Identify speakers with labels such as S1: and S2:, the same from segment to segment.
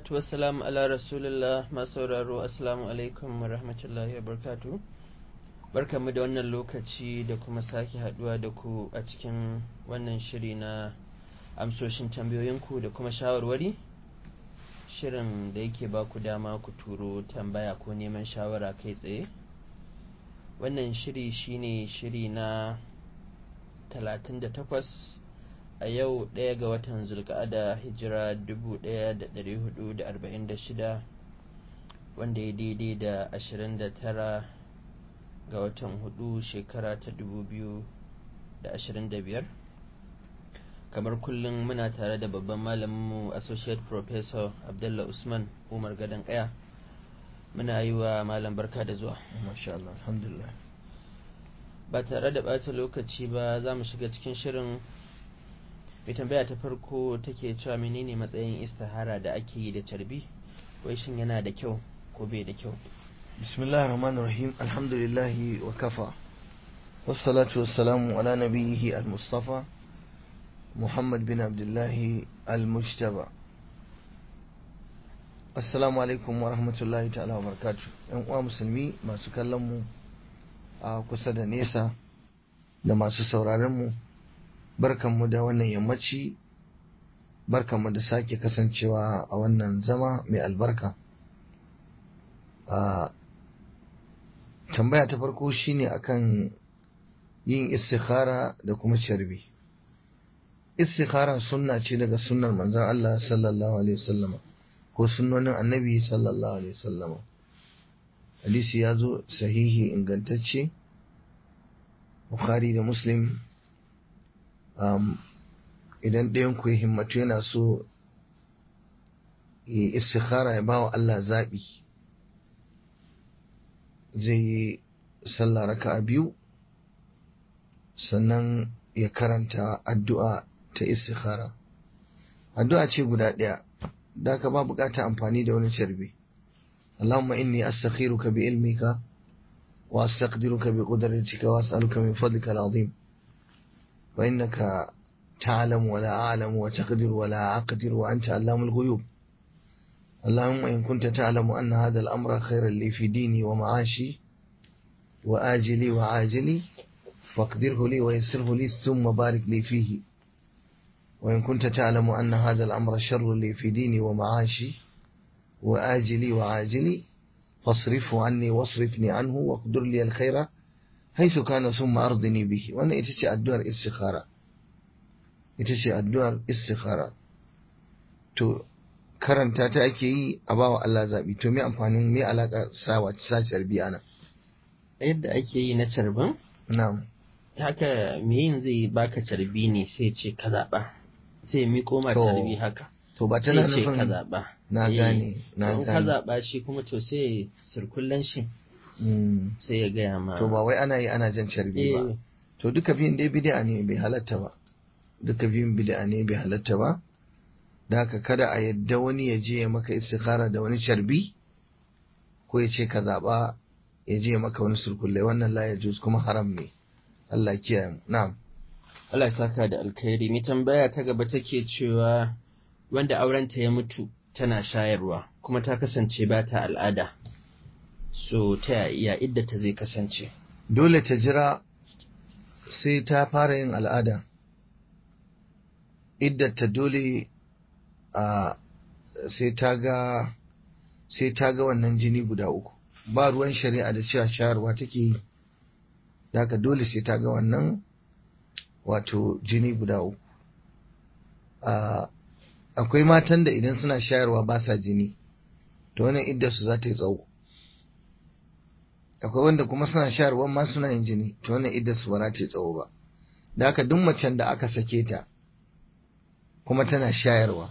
S1: wassalatu wassalamu ala rasulillah masu sauraro assalamu alaikum wa rahmatullahi wa barkatu barkamu da wannan lokaci da kuma sake haduwa da ku a cikin wannan shiri na amsoshin tambayoyinku da kuma shawarwari shirin da yake ba ku dama ku turo tambaya ko neman shawara kai tsaye wannan shiri shine shiri na 38 a yau ɗaya ga watan zulka'ada hijira 1446 wanda ya daidai da 29 ga watan hudu shekara ta 2025 kamar kullum muna tare da babban malaminmu associate professor abdullah usman umar gadon kaya muna yi wa malam barka da zuwa
S2: masha Allah alhamdulillah
S1: ba tare da bata lokaci ba za mu shiga cikin shirin mai tambaya ta farko take cewa menene matsayin istihara da ake yi da carbi wai shin yana da kyau ko bai da kyau
S2: bismillahir rahmanir rahim alhamdulillahi wa kafa wassalatu wassalamu ala nabiyhi al-mustafa muhammad bin abdullahi al-mujtaba assalamu alaikum wa rahmatullahi ta'ala wa barakatuh yan uwa musulmi masu kallon mu a kusa da nesa da masu sauraron mu barkanmu da wannan yammaci barkanmu da sake kasancewa a wannan zama mai albarka a tambaya ta farko shine akan yin istikhara da kuma carbi istikhara sunna ce daga sunnar manzon Allah sallallahu alaihi wasallam ko sunnonin annabi sallallahu alaihi wasallam hadisi ya zo sahihi ingantacce bukhari da muslim um, idan ɗayan ku ya himmatu yana so ya istikhara ya bawa Allah zaɓi zai yi sallah raka a biyu sannan ya karanta addu'a ta istikhara addu'a ce guda ɗaya da ka ba bukata amfani da wani carbi Allahumma inni astakhiruka bi ilmika wa astaqdiruka bi qudratika wa as'aluka min fadlika al-azim وإنك تعلم ولا أعلم وتقدر ولا أقدر وأنت علام الغيوب اللهم إن كنت تعلم أن هذا الأمر خيرا لي في ديني ومعاشي وآجلي وعاجلي فاقدره لي ويسره لي ثم بارك لي فيه وإن كنت تعلم أن هذا الأمر شر لي في ديني ومعاشي وآجلي وعاجلي فاصرفه عني واصرفني عنه واقدر لي الخير haisu kana sun ma'ardini bihi wannan ita ce addu'ar istikhara ita ce addu'ar istikhara to karanta ta ake yi a bawa Allah zaɓi to me amfanin me alaka sawa sa carbi ana
S1: yadda ake yi na carbin
S2: na'am
S1: haka me yin zai baka carbi ne sai ce ka zaɓa sai miƙo ma carbi haka
S2: to ba
S1: sai
S2: tana
S1: ce ka
S2: nufin
S1: zaɓa
S2: na gane na
S1: in ka
S2: gane
S1: zaɓa shi kuma to sai sirkullen shi
S2: Mm.
S1: sai ya gaya ma
S2: to ba wai ana yi ana jan carbi ba
S1: Eh,
S2: to duka biyun dai bid'a ne bai halatta ba duka biyun bid'a ne bai halatta ba da haka kada a yadda wani ya je ya maka istikhara da wani carbi ko ya ce ka zaɓa ya je ya maka wani surkulle wannan la yajuz kuma haram ne Allah ya kiyaye mu na'am
S1: Allah ya saka da alkhairi mai tambaya ta gaba take cewa wanda aurenta ya mutu tana shayarwa kuma ta kasance ba ta al'ada so ta ya idda ta zai kasance
S2: dole ta jira sai ta fara yin al'ada idda ta dole a sai ta ga sai ta ga wannan jini guda uku ba ruwan shari'a da cewa shayarwa take yi da haka dole sai ta ga wannan wato jini guda uku a akwai matan da idan suna shayarwa ba sa jini to wannan idda su za ta yi tsawo akwai wanda kuma suna shayarwa ma suna yin jini to wannan idda su ba za ta yi tsawo ba da haka duk macen da aka sake ta kuma tana shayarwa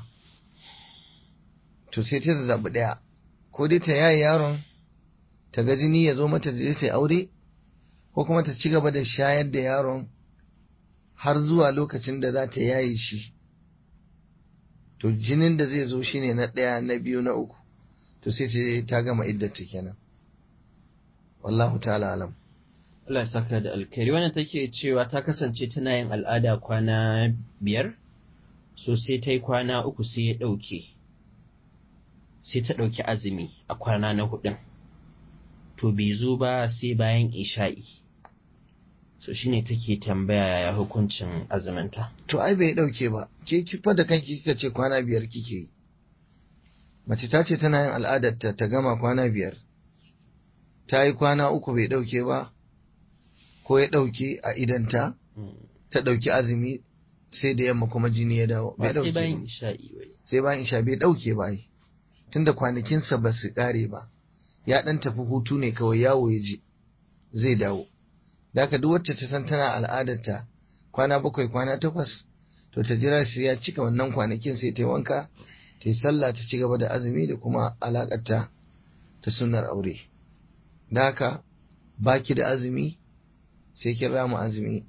S2: to sai ta zaɓi ɗaya ko dai ta yaye yaron ta ga jini ya zo mata da sai aure ko kuma ta ci gaba da shayar da yaron har zuwa lokacin da za ta yaye shi to jinin da zai zo shine na ɗaya na biyu na uku to sai ta ta gama iddata kenan wallahu ta'ala alam
S1: Allah ya saka da alkhairi wannan take cewa ta kasance tana yin al'ada kwana biyar so sai ta yi kwana uku sai ya ɗauke sai ta ɗauki azumi a kwana na hudun to bai zo ba sai bayan isha'i so shine take tambaya yaya hukuncin azuminta
S2: to ai bai dauke ba ke kifa da kanki kika ce kwana biyar kike yi mace ta ce tana yin al'adar ta ta gama kwana biyar ta yi kwana uku bai dauke ba ko ya dauke a idanta ta dauki azumi sai da yamma kuma jini ya dawo bai
S1: ba sai
S2: dauke
S1: bayan
S2: ba
S1: isha'i wai
S2: sai bayan isha bai dauke ba ai tunda kwanakinsa ba su kare ba ya dan tafi hutu ne kawai yawo ya je zai dawo da haka duk wacce ta san tana al'adarta kwana bakwai kwana takwas to ta jira sai ya cika wannan kwanakin sai ta yi wanka ta yi sallah ta ci gaba da azumi da kuma alakarta ta sunnar aure da haka baki da azumi sai kin rama azumi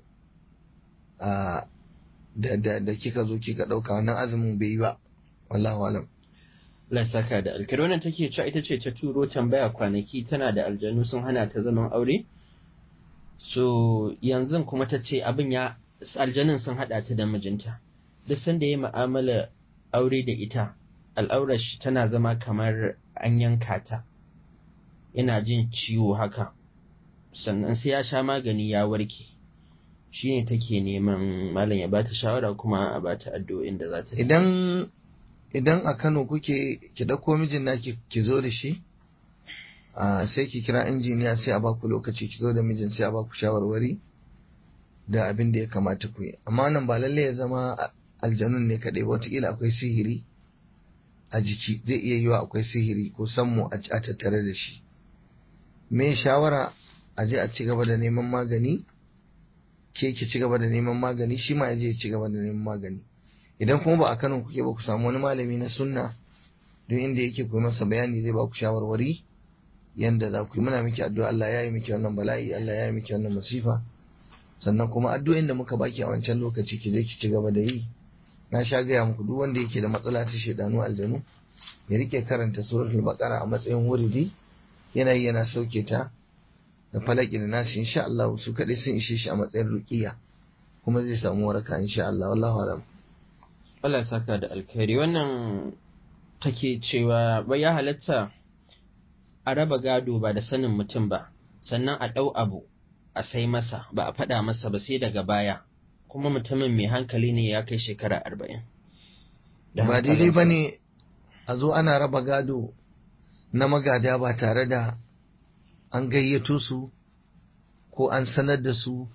S2: a da, da, da kika zo kika ɗauka wannan azumin bai yi ba wallahu alam
S1: Allah ya saka da alkari wannan take cewa ita ce ta turo tambaya kwanaki tana da aljanu sun hana ta zaman aure so yanzu kuma ta ce abin ya aljanun sun hada ta da mijinta duk sanda ya mu'amala aure da ita al'aurar shi tana zama kamar an yanka ta yana jin ciwo haka sannan sai ya sha magani ya warke shine take neman malam ya bata shawara kuma a bata addu'o'in da za ta yi.
S2: idan idan a Kano kuke ki dauko mijin naki ki zo da shi a sai ki kira injiniya sai a baku lokaci ki zo da mijin sai a baku shawarwari da abin da ya kamata ku yi amma nan ba lalle ya zama a- aljanun ne kaɗai ba wataƙila akwai sihiri a jiki zai iya yiwa akwai sihiri ko sammu a a tattare da shi me shawara a je a ci gaba da neman magani ke ki ci gaba da neman magani shi ma ya je ya ci gaba da neman magani idan kuma ba a Kano kuke ba ku samu wani malami na sunna don inda yake ku yi masa bayani zai ba ku shawarwari yanda za ku yi muna miki addu'a Allah ya yi miki wannan bala'i Allah ya yi miki wannan masifa sannan kuma addu'o'in da muka baki a wancan lokaci ki je ki ci gaba da yi na sha gaya muku duk wanda yake da matsala ta shedanu aljanu ya rike karanta suratul baqara a matsayin wuridi yana yi yana sauke ta da falaki da nasi insha Allah su kadai sun ishe shi a matsayin ruqiya kuma zai samu waraka insha Allah wallahu alam
S1: Allah ya saka da alkhairi wannan take cewa bai ya halatta a raba gado ba da sanin mutum ba sannan a ɗau abu a sai masa ba a faɗa masa ba sai daga baya kuma mutumin mai hankali ne ya kai shekara arba'in. Da
S2: ba daidai
S1: hankalinsa.
S2: ba ne a zo ana raba gado na magada ba tare da an gayyato su ko an sanar da su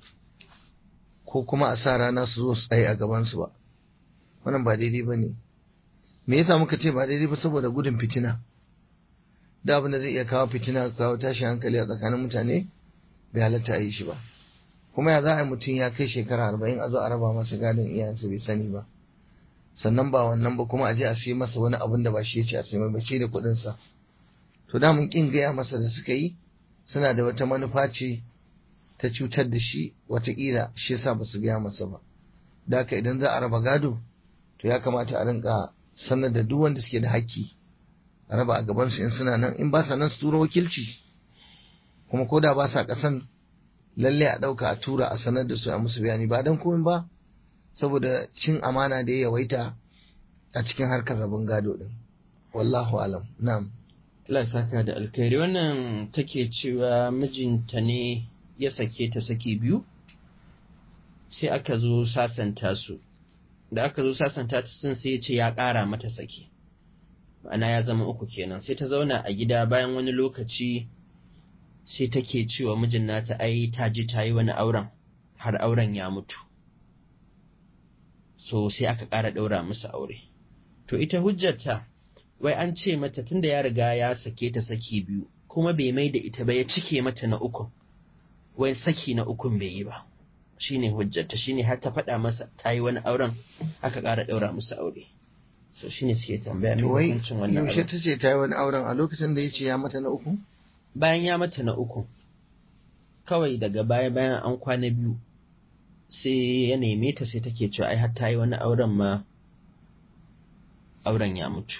S2: ko kuma a sa rana su zo su tsaye a gabansu ba wannan ba daidai ba ne me yasa muka ce ba daidai ba saboda gudun fitina da abin da zai iya kawo fitina kawo tashin hankali a tsakanin mutane bai halatta a yi shi ba kuma ya za a yi mutum ya kai shekara arba'in a zo a raba masa gadon iyayensa bai sani ba sannan ba wannan ba kuma a je a sai masa wani abin da ba shi ya ce a sai mai bace da kuɗinsa to da mun kin gaya masa da suka yi suna da wata manufa ce ta cutar da shi watakila shi yasa ba su gaya masa ba da haka idan za a raba gado to ya kamata a rinka sanar da duk wanda suke da haƙƙi a raba a gabansu in suna nan in ba sa nan su tura wakilci kuma ko da ba sa ƙasan lalle a ɗauka a tura a sanar da su a musu bayani ba don komai ba saboda cin amana da ya yawaita a cikin harkar rabin gado din wallahu alam na'am
S1: Allah ya saka da alkhairi wannan take cewa mijinta ne ya sake ta saki biyu sai aka zo sasanta su da aka zo sasanta ta sun sai ya ce ya ƙara mata saki ma'ana ya zama uku kenan sai ta zauna a gida bayan wani lokaci sai take cewa mijin nata ai ta ji ta yi wani auren har auren ya mutu so sai aka ƙara ɗaura musu aure to ita hujjarta wai an ce mata tunda ya riga ya sake ta saki biyu kuma bai mai da ita ba ya cike mata na ukun wai saki na ukun bai yi ba shine hujjarta shine har ta faɗa masa ta yi wani auren aka ƙara ɗaura musu aure so shine suke tambaya mai
S2: to wai
S1: hukuncin wannan
S2: yaushe
S1: auren
S2: ta ce ta yi wani auren a lokacin da ya ce ya mata na uku
S1: bayan ya mata na uku kawai daga baya bayan an kwana biyu sai ya neme ta sai take cewa ai har ta yi wani auren ma auren ya mutu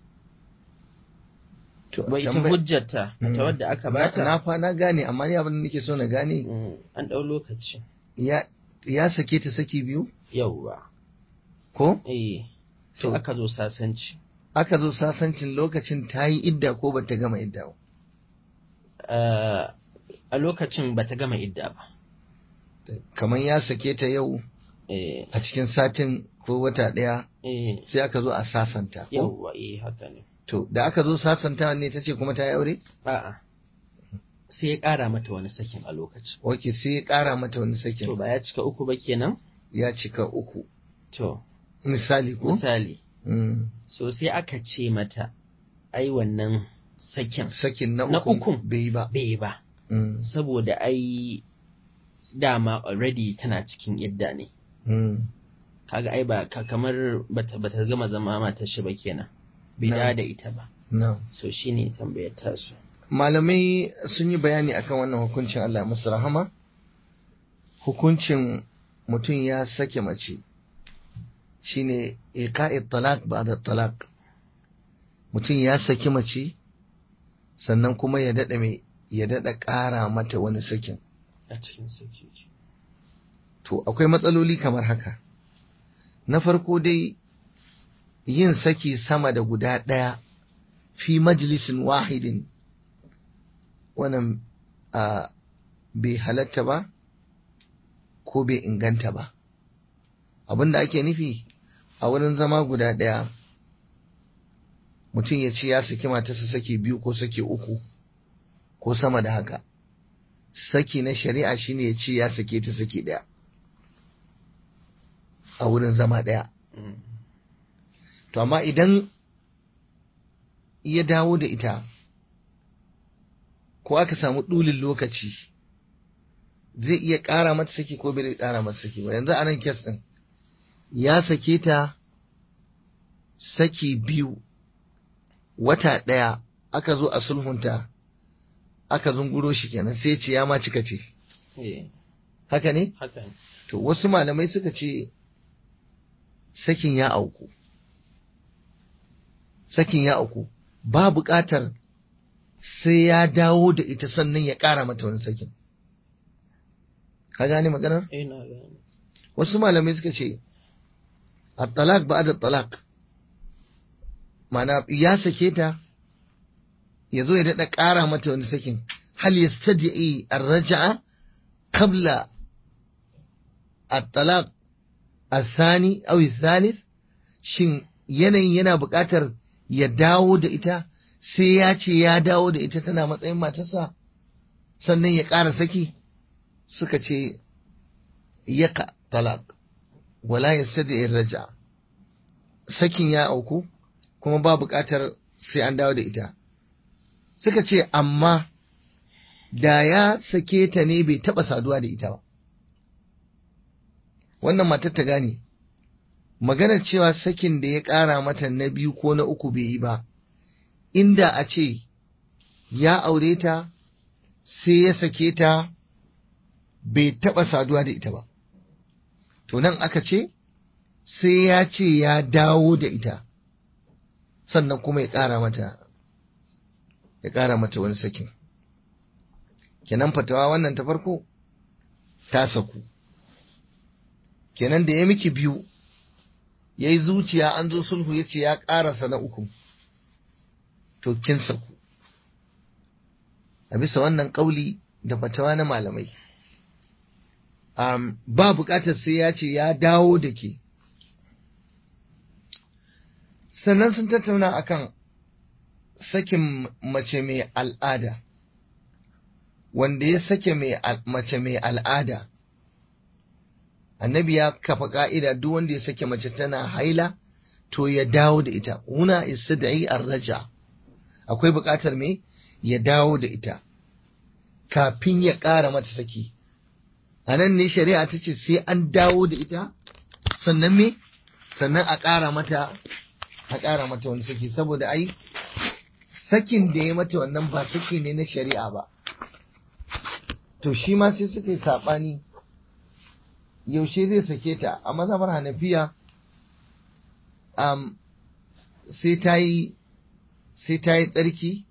S2: to
S1: wai ita
S2: tambaya-
S1: hujjarta
S2: Mm.
S1: ta wadda aka
S2: na
S1: bata
S2: na fa na gane amma ni abin da nake so na gane
S1: Mm, an ɗau lokaci
S2: ya ya sake ta saki biyu
S1: yauwa
S2: ko
S1: eh sai
S2: To-
S1: aka zo sasanci
S2: aka zo sasancin lokacin ta yi idda ko ba ta gama idda ba
S1: Ah, a lokacin ba ta gama idda ba
S2: kamar ya sake ta yau
S1: eh
S2: a cikin satin ko wata ɗaya
S1: eh
S2: sai aka zo a sasanta ko
S1: yawwa eh haka ne
S2: to da aka zo sasanta ne ta ce kuma ta yi aure
S1: a'a sai ya ƙara mata wani sakin a lokacin
S2: ok sai ya ƙara mata wani
S1: to
S2: sakin
S1: ba ya cika uku ba kenan
S2: ya cika uku
S1: to
S2: misali ko
S1: misali
S2: Mm.
S1: so sai aka ce mata ai wannan sakin
S2: sakin na
S1: Na
S2: uku
S1: ukun.
S2: bai yi ba
S1: bai ba
S2: Mm.
S1: saboda ai dama already tana cikin idda ne
S2: Mm.
S1: kaga ai ba ka- kamar bata bata gama zama matar shi ba kenan bai
S2: No.
S1: da da ita ba
S2: no.
S1: so shine tambayar tasu
S2: malamai sun yi bayani akan wannan hukuncin Allah ya musu rahama hukuncin mutum ya sake mace shine iqa'i talaq ba'da talaq mutum ya saki mace sannan kuma ya dada mai ya dada ƙara mata wani sakin
S1: a cikin saki
S2: to akwai matsaloli kamar haka na farko dai yin saki sama da guda ɗaya fi majalisin wahidin wannan a bai halatta ba ko bai inganta ba abinda ake nufi a wurin zama guda ɗaya mutum ya ce ya saki matarsa saki biyu ko saki uku ko sama da haka saki na shari'a shine ya ce ya sake ta saki ɗaya a wurin zama ɗaya
S1: Mm.
S2: to amma idan ya dawo da ita ko aka samu ɗulin lokaci zai iya ƙara mata saki ko bai ƙara mata saki ba yanzu a nan kes ɗin ya sake ta saki biyu wata ɗaya aka zo a sulhunta aka zunguro shi kenan sai ya ce ya ma cika ce
S1: eh
S2: haka ne
S1: haka ne
S2: to wasu malamai suka ce sakin ya auku sakin ya auku ba buƙatar sai ya dawo da ita sannan ya ƙara mata wani sakin ka gane maganar
S1: eh na gane
S2: wasu malamai suka ce at-talaq ba'da talaq mana ya sake ta ya zo ya daɗa ƙara mata wani sakin hal yastadi'i ar-raj'a qabla at-talaq الثاني أو الثالث shin yanayin yana buƙatar ya dawo da ita sai ya ce ya dawo da ita tana matsayin matarsa sannan ya ƙara saki suka ce yaka talaq wala yastadi raja sakin ya auku kuma ba buƙatar sai an dawo da ita suka ce amma da ya sake ta ne bai taɓa saduwa da ita ba wannan matar ta gane maganar cewa sakin da ya ƙara mata na biyu ko na uku bai yi ba inda a ce ya aure ta sai ya sake ta bai taɓa saduwa da ita ba to nan aka ce sai ya ce ya dawo da ita sannan kuma ya ƙara mata ya ƙara mata wani sakin kenan fatawa wannan ta farko ta saku kenan da ya miki biyu ya yi zuciya an zo sulhu ya ce ya ƙarasa na uku to kin saku a bisa wannan ƙauli da fatawa na malamai um, ba buƙatar sai ya ce ya dawo da ke sannan sun tattauna akan sakin mace mai al'ada wanda ya sake mace mai al'ada annabi ya kafa ka'ida duk wanda ya sake mace tana haila to ya dawo da ita huna istidai arraja akwai buƙatar me ya dawo da ita kafin ya ƙara mata saki a nan ne shari'a ta ce sai an dawo da ita sannan me sannan a ƙara mata a ƙara mata wani saki saboda ai sakin da ya mata wannan ba saki ne na shari'a ba to shi ma sai suka yi saɓani yaushe zai sake ta a mazhabar hanafiya um, sai ta yi sai ta yi tsarki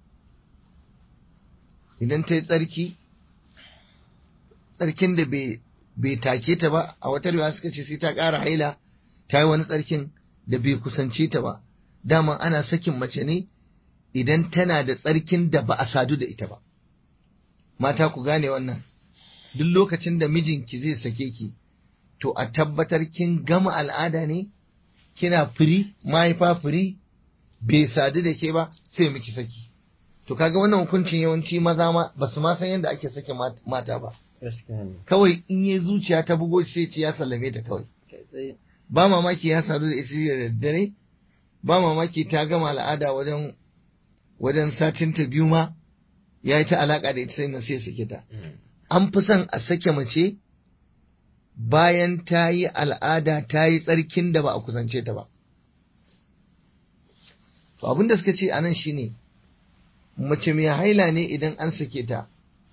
S2: idan ta yi tsarki tsarkin da bai take ta ba a wata riwaya suka ce sai ta ƙara haila ta yi wani tsarkin da bai kusance ta ba dama ana sakin mace ne idan tana da tsarkin da ba a sadu da ita ba mata ku gane wannan duk lokacin da mijinki zai sake ki to a tabbatar kin gama al'ada ne kina firi mahaifa firi bai sadu da ke ba sai miki saki to kaga wannan hukuncin yawanci maza ma ba su ma san yadda ake sake mata ba
S1: gaskiya ne
S2: kawai in yi zuciya ta bugo sai ce ya sallame ta kawai
S1: kai tsaye
S2: ba mamaki ya sadu da ita da daddare ba mamaki ta gama al'ada wajen wajen satin ta biyu ma ya yi ta alaka da ita sai na sai sake ta an fi son a sake mace bayan ta yi al'ada ta yi tsarkin da ba a kusance ta ba to abin da suka ce a nan shine mace mai haila ne idan an sake ta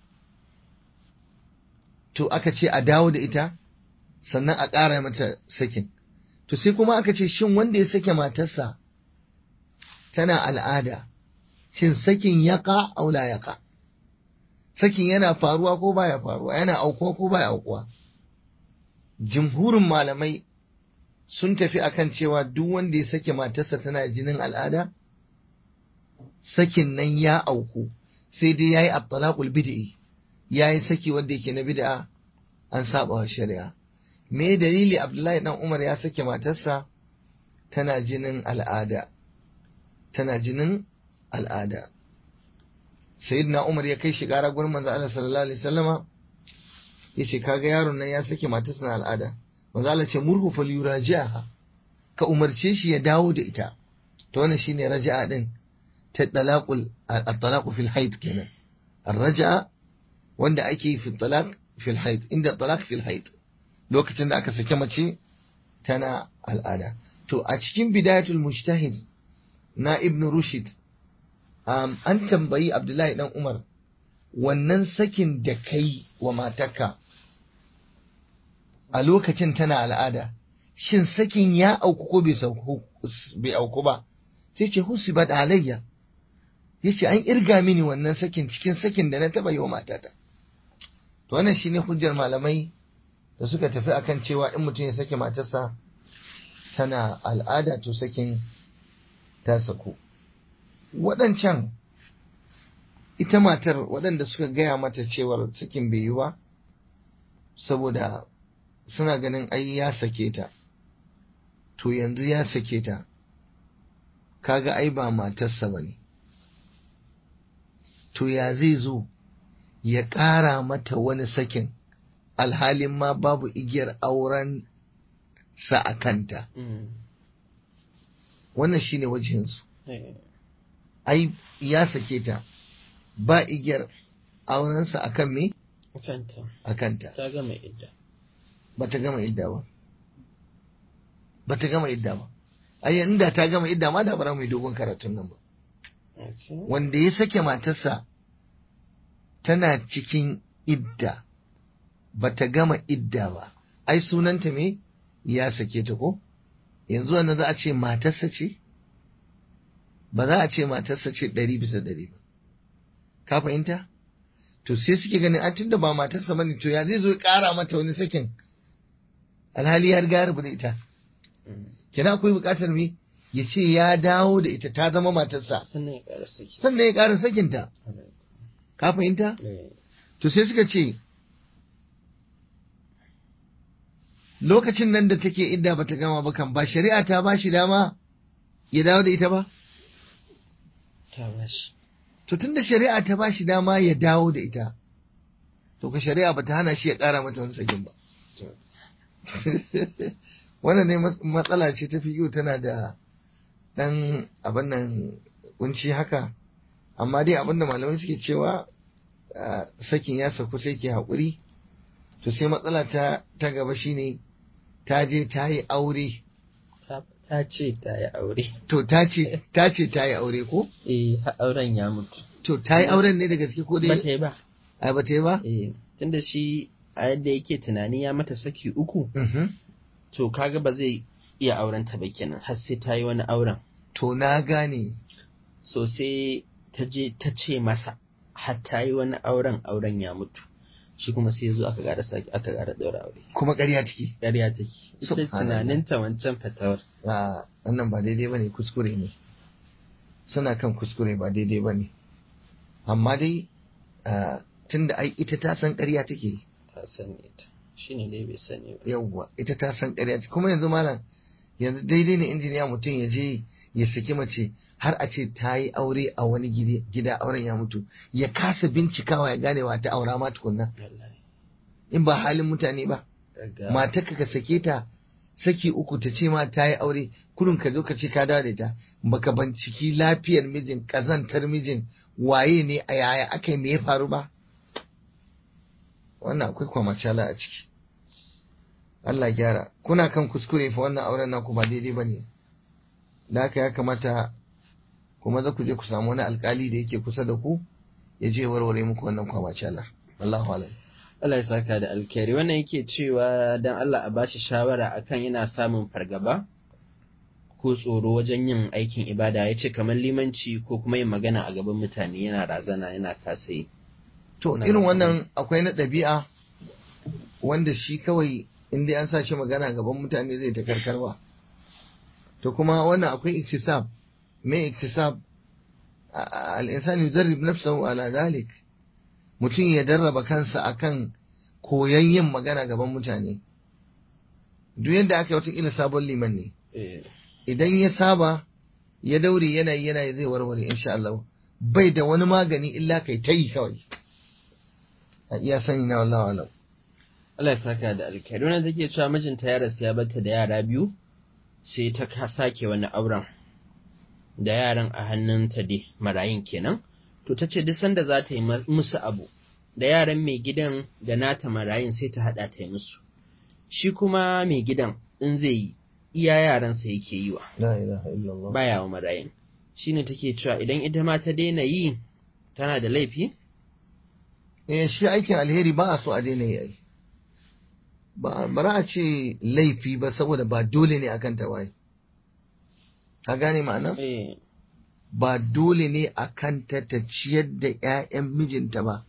S2: to aka ce a dawo da ita sannan a ƙara mata sakin to sai kuma aka ce shin wanda ya sake matarsa tana al'ada shin sakin yaka aula yaka sakin yana faruwa ko baya faruwa yana aukuwa ko baya aukuwa jimhurin malamai sun tafi akan cewa duk wanda ya sake matarsa tana jinin al'ada sakin nan ya auku sai dai yayi at-talaqul bid'i yayi saki wanda yake na bid'a an saba wa shari'a me dalili Abdullahi dan Umar ya sake matarsa tana jinin al'ada tana jinin al'ada sayyidina Umar ya kai shi gara gurin manzo Allah sallallahu alaihi wasallama yace kaga yaron nan ya sake matarsa na al'ada manzo Allah ce murhu falyuraji'aha ka umarce shi ya dawo da ita to wannan shine raja'a din ta talaqul at-talaq fil haid kenan ar-raja'a wanda ake yi fi talaq fil haid inda talaq fil haid lokacin da aka sake mace tana al'ada to a cikin bidayatul mujtahid na ibn rushd um, an tambayi abdullahi dan umar wannan sakin da kai wa matarka a lokacin tana al'ada shin sakin ya auku ko bai auku ba sai ce husibat alayya yace an irga mini wannan sakin cikin sakin da na taba yi wa matata to wannan shine hujjar malamai da suka tafi akan cewa in mutum ya sake matarsa tana al'ada to sakin ta sako waɗancan ita matar waɗanda suka gaya mata cewar sakin bai yi ba saboda suna ganin ai ya sake ta to yanzu ya sake ta kaga ai ba matarsa ba ne to ya zai zo ya ƙara mata wani sakin alhalin ma babu igiyar auren sa a kanta wannan shine wajensu ai ya sake ta ba igiyar aurensa a kan me?
S1: kanta
S2: a kanta
S1: ta gama idda
S2: ba ta gama idda ba ba ta gama idda ba ai inda ta gama idda ma da bara mai dogon karatun nan ba wanda ya sake matarsa tana cikin idda ba ta gama idda ba ai sunanta me ya sake ta ko yanzu wannan za a ce matarsa ce ba za a ce matarsa ce ɗari bisa ɗari ba ka fahimta to sai suke ganin an tunda ba matarsa bane to ya zai zo ya ƙara mata wani sakin alhali ya riga ya rubu da ita kina akwai buƙatar me ya ce ya dawo da ita ta zama matarsa
S1: sannan ya ƙara saki
S2: sannan ya ƙara sakinta ka fahimta to sai suka ce lokacin nan da take idda bata gama ba kan ba shari'a ta ba shi dama ya dawo da ita ba
S1: ta bashi
S2: to tunda shari'a ta ba shi dama ya dawo da ita to ka shari'a bata hana shi ya ƙara mata wani sakin ba wannan ne matsala ce ta fiyo tana da ɗan abin nan kunci haka amma dai abin da malamai suke cewa sakin ya sauku sai ke haƙuri to sai matsala ta ta gaba shine ta je ta yi aure
S1: ta ce ta yi aure
S2: to ta ce ta ce ta yi aure ko
S1: eh har auren ya mutu
S2: to ta yi auren ne da gaske ko
S1: ba
S2: dai
S1: ta yi ba
S2: ai ba ta yi ba
S1: eh tunda shi a yadda yake tunani ya mata saki uku
S2: Mhm.
S1: to kaga ba zai iya auren ta ba kenan har sai ta yi wani auren
S2: to na gane
S1: so sai ta je ta ce masa har ta yi wani auren auren ya mutu shi kuma sai ya zo aka ƙara sake aka ƙara ɗaura aure
S2: kuma ƙarya take
S1: ƙarya take ita
S2: Subhanallah.
S1: tunaninta wancan fatawar
S2: a wannan ba daidai bane kuskure ne suna kan kuskure ba daidai bane amma dai ah, tunda ai ita ta san ƙarya take
S1: ta sani ita shine dai bai sani ba
S2: yawwa ita ta san ƙarya take kuma yanzu malam yanzu daidai ne injiniya mutum ya je ya saki mace har a ce ta yi aure a wani gidi- gida auren ya mutu ya kasa bincikawa ya gane wa ta aura ma tukunna
S1: wallahi
S2: in ba halin mutane ba
S1: daga
S2: matarka ka sake ta saki uku ta ce ma ta yi aure kurun ka zo ka ce ka dawo da ita baka binciki lafiyar mijin kazantar mijin waye ne a yaya aka yi me ya faru ba wannan akwai kwamacala a ciki Allah ya gyara kuna kan kuskure fa wannan auren naku ba daidai bane da haka ya kamata kuma za ku je ku samu wani alkali da yake kusa da ku ya je warware muku wannan kwamacala Allahu alam
S1: Allah ya saka da alkhairi wannan yake cewa dan Allah a bashi shawara akan yana samun fargaba ko tsoro wajen yin aikin ibada ya ce kamar limanci ko kuma yin magana a gaban mutane yana razana yana kasa yi
S2: To
S1: Na
S2: irin
S1: gaba.
S2: wannan akwai na ɗabi'a wanda shi kawai in dai an sa shi magana gaban mutane zai ta karkarwa. To kuma wannan akwai iktisab. Me iktisab? A- Al'insani yujarrib nafsahu ala zalik. Mutum ya darraba kansa akan koyon yin magana gaban mutane. Duk yadda aka yi wata sabon liman ne.
S1: Eh,
S2: Idan ya saba ya daure yanayi yanayi zai warware insha Allah. Bai da wani magani illa kai ta yi kawai. A iya sani na wallahu alam.
S1: Allah ya saka da alkhairi wannan take cewa mijinta ya rasu ya bata da yara biyu sai ta ka- sake wani auren da yaran a hannunta dai marayin kenan to ta ce duk sanda za ta yi ma- musu abu da yaran mai gidan da nata marayin sai ta haɗa ta yi musu shi kuma mai gidan in zai yi iya yaransa yake yi wa
S2: La ilaha illallah.
S1: baya wa marayin shine take cewa idan ita ma ta daina yi tana da laifi
S2: Eh shi aikin alheri ba a so a daina yi ai. Ba bara a ce laifi ba saboda ba dole ne akan ta waye. Ka gane ma'ana?
S1: eh
S2: Ba dole ne akan ta ta ciyar da ƴaƴan mijinta ba.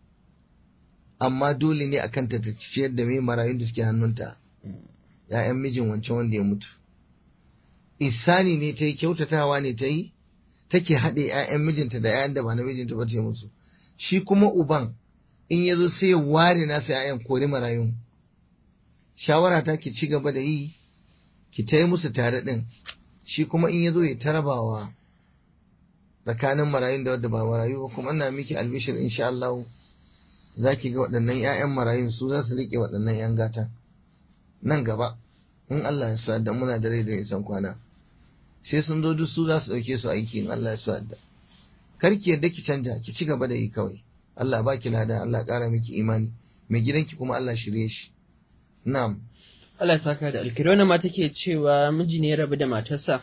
S2: Amma dole ne akan ta ta ciyar da mai marayun da suke hannunta. ‘Ya'yan mijin wancan wanda ya mutu. Isani ne ta yi kyautatawa ne ta yi, take haɗe ‘ya'yan mijinta da ‘ya'yan da ba na mijinta ba ta yi musu. Shi kuma uban in ya zo sai ya ware nasa ‘ya'yan kori marayun. Shawara ta ki ci gaba da yi, ki ta yi musu tare ɗin. Shi kuma in ya zo ya tarabawa tsakanin marayun da wadda ba marayu ba kuma ina miki albishir insha Allah za ki ga waɗannan ‘ya'yan marayun su za su riƙe waɗannan ‘yan gata. Nan gaba, in Allah ya sa da muna da rai da nisan kwana. sai sun zo duk su za su ɗauke su aiki in Allah ya so yadda. Kar ki yadda ki canja ki ci gaba da yi kawai. Allah ba ki lada Allah ƙara miki imani mai gidanki kuma Allah shirye shi. Na'am.
S1: Allah ya saka da alkhairi wannan ma take cewa miji ne ya rabu da matarsa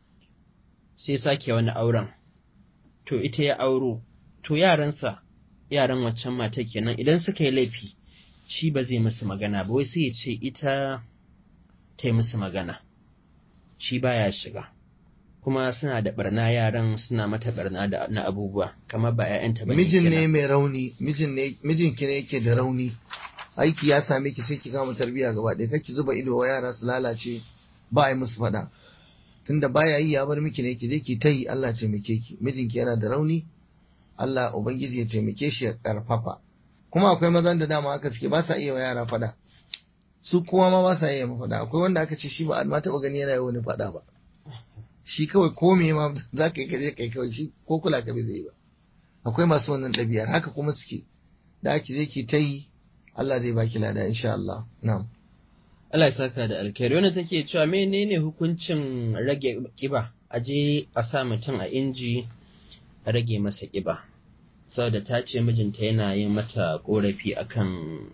S1: sai sake wani auren to ita ya auro to yaransa yaran waccan mata kenan idan suka yi laifi shi ba zai musu magana ba wai sai ya ce ita ta yi musu magana shi baya shiga kuma suna da barna yaran suna mata barna da na abubuwa kamar ba 'ya'yanta ba
S2: Mijin ne mai rauni, mijin ne mijinki ne yake da rauni. Aiki ya same ki sai ki kama tarbiyya gaba ɗaya kar ki zuba ido wa yara su lalace ba a yi musu faɗa. Tunda baya yi ya bar miki ne ki je ki ta yi Allah taimake ki. Mijinki yana da rauni Allah Ubangiji ya taimake shi ya karfafa. Kuma akwai mazan da dama haka suke ba sa iya wa yara faɗa. Su kuma ma ba sa iya ma faɗa. Akwai wanda aka ce shi ba a ma taɓa gani yana yi wani faɗa ba. Shi kawai ko me ma za ka yi ka je kai kawai shi ko kula ka bai zai yi ba. Akwai masu wannan ɗabi'ar haka kuma suke. Da ake je ki ta yi Allah zai baki lada insha Allah. Na'am.
S1: Allah ya saka da alkhairi wanda take cewa menene hukuncin rage kiba a je a sa mutum a inji a rage masa kiba saboda ta ce mijinta yana yin mata korafi akan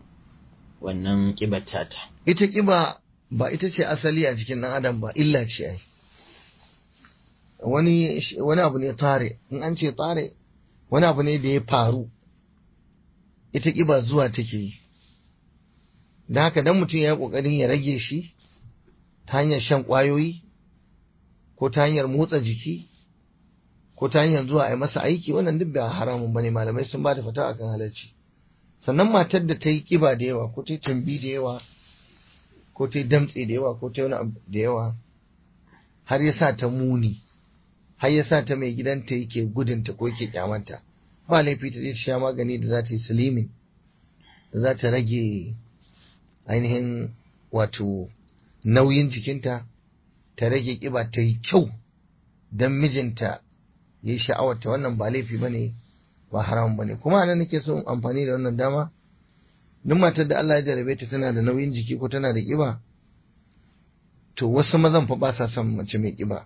S1: wannan kibar tata
S2: Ita kiba ba ita ce asali a jikin ɗan adam ba illa ce ai. Wani wani abu ne tare in an ce tare wani abu ne da ya faru ita kiba zuwa take yi. Da haka dan mutum ya yi ƙoƙarin ya rage shi ta hanyar shan ƙwayoyi ko ta hanyar motsa jiki ko ta hanyar zuwa a yi masa aiki wannan duk ba haramun bane malamai sun ba da fata akan halarci sannan matar da ta yi kiba da yawa ko ta yi tumbi da yawa ko ta yi damtse da yawa ko ta yi wani abu da yawa har ya sa ta muni har ya sa ta mai gidanta yake gudunta ko yake kyamanta ba laifi ta je ta sha magani da za ta yi silimin da za ta rage ainihin wato nauyin jikinta ta rage kiba ta yi kyau don mijinta ya yi sha'awarta wannan ba laifi ba ne ba haram ba ne kuma anan nake so amfani da wannan dama duk matar da Allah ya jarabe ta tana da nauyin jiki ko tana da kiba to wasu mazan fa ba sa son mace mai kiba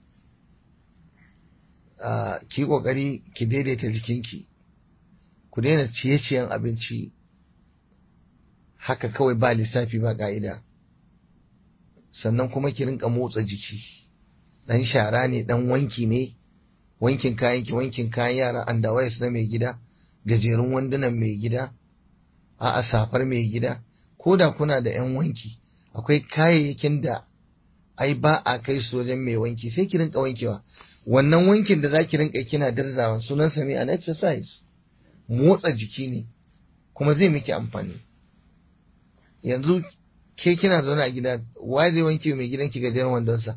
S2: ki kokari ki daidaita jikinki ku daina ciye-ciyen abinci haka kawai ba lissafi ba ka'ida sannan kuma ki rinka motsa jiki dan shara ne dan wanki ne wankin kayan ki wankin kayan yara andawais na mai gida gajerun wandunan mai gida a safar mai gida ko da kuna da yan wanki akwai kayayyakin da ai ba a kai su wajen mai wanki sai ki rinka wankewa wannan wankin da zaki rinka kina dirzawa sunan sa mai an exercise motsa jiki ne kuma zai miki amfani yanzu ke kina zaune a gida wa zai wanke mai gidanki gajeren wandonsa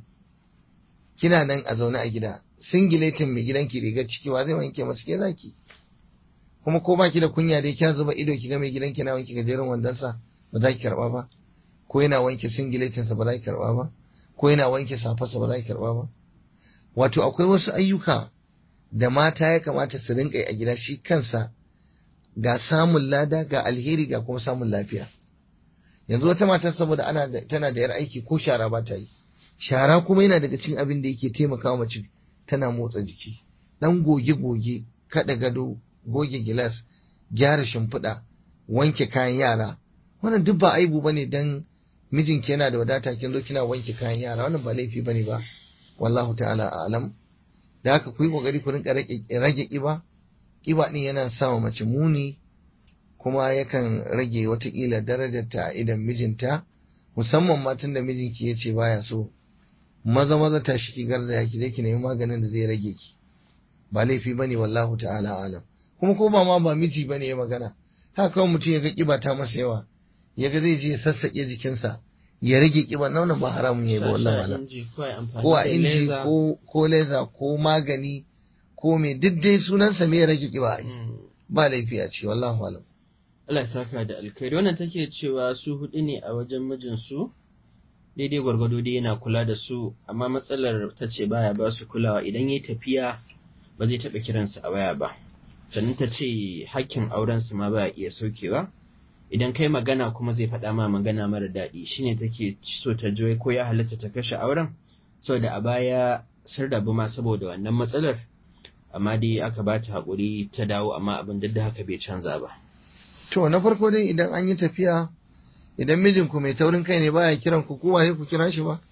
S2: kina nan a zaune a gida singiletin mai gidanki rigar ciki wa zai wanke masu ke zaki kuma ko baki da kunya dai kya zuba ido ki ga mai gidanki na wanke gajeren wandonsa ba za ki karba ba ko yana wanke singiletinsa ba za ki karba ba ko yana wanke safarsa ba za ki karba ba wato akwai wasu ayyuka da mata ya kamata su rinka a gida shi kansa ga samun lada ga alheri ga kuma samun lafiya yanzu wata mata saboda ana da tana da yar aiki ko shara ba ta yi shara kuma yana daga cikin abin da yake taimakawa mace tana motsa jiki dan goge goge kada gado goge gilas gyara shimfiɗa wanke kayan yara wannan duk ba aibu bane dan mijinki yana da wadata kin zo kina wanke kayan yara wannan ba laifi bane ba wallahu ta'ala a'lam da haka ku yi kokari ku rinka rage kiba kiba din yana sa mace muni kuma yakan rage watakila darajarta a idan mijinta musamman matan da mijinki ya ce baya so maza maza ta shi garzaya ki je ki nemi maganin da zai rage ki ba laifi bane wallahu ta'ala alam kuma ko ba ma ba miji bane ya magana haka kawai mutum ya ga kiba ta masa yawa ya ga zai je ya sassaƙe jikinsa ya rage kiba na wannan ba haramun ya ba wallahi alam ko a inji ko ko leza ko magani ko me duk dai sunansa me ya rage kiba ba laifi a ce wallahu alam
S1: Allah ya saka da alkhairi wannan take cewa su hudu ne a wajen mijinsu daidai gwargwado dai yana kula da su amma matsalar ta ce baya ba su kulawa idan yayi tafiya ba zai taɓa kiransu a waya ba sannan ta ce hakkin auren su ma baya iya saukewa idan kai magana kuma zai faɗa ma magana mara daɗi shine take so ta joye ko ya halatta ta kashe auren saboda a baya sun rabu ma saboda wannan matsalar amma dai aka ba ta haƙuri ta dawo amma abin da haka bai canza ba
S2: To na farko dai idan an yi tafiya idan mijinku mai taurin kai ne baya kiran ku kowa sai ku kira shi ba.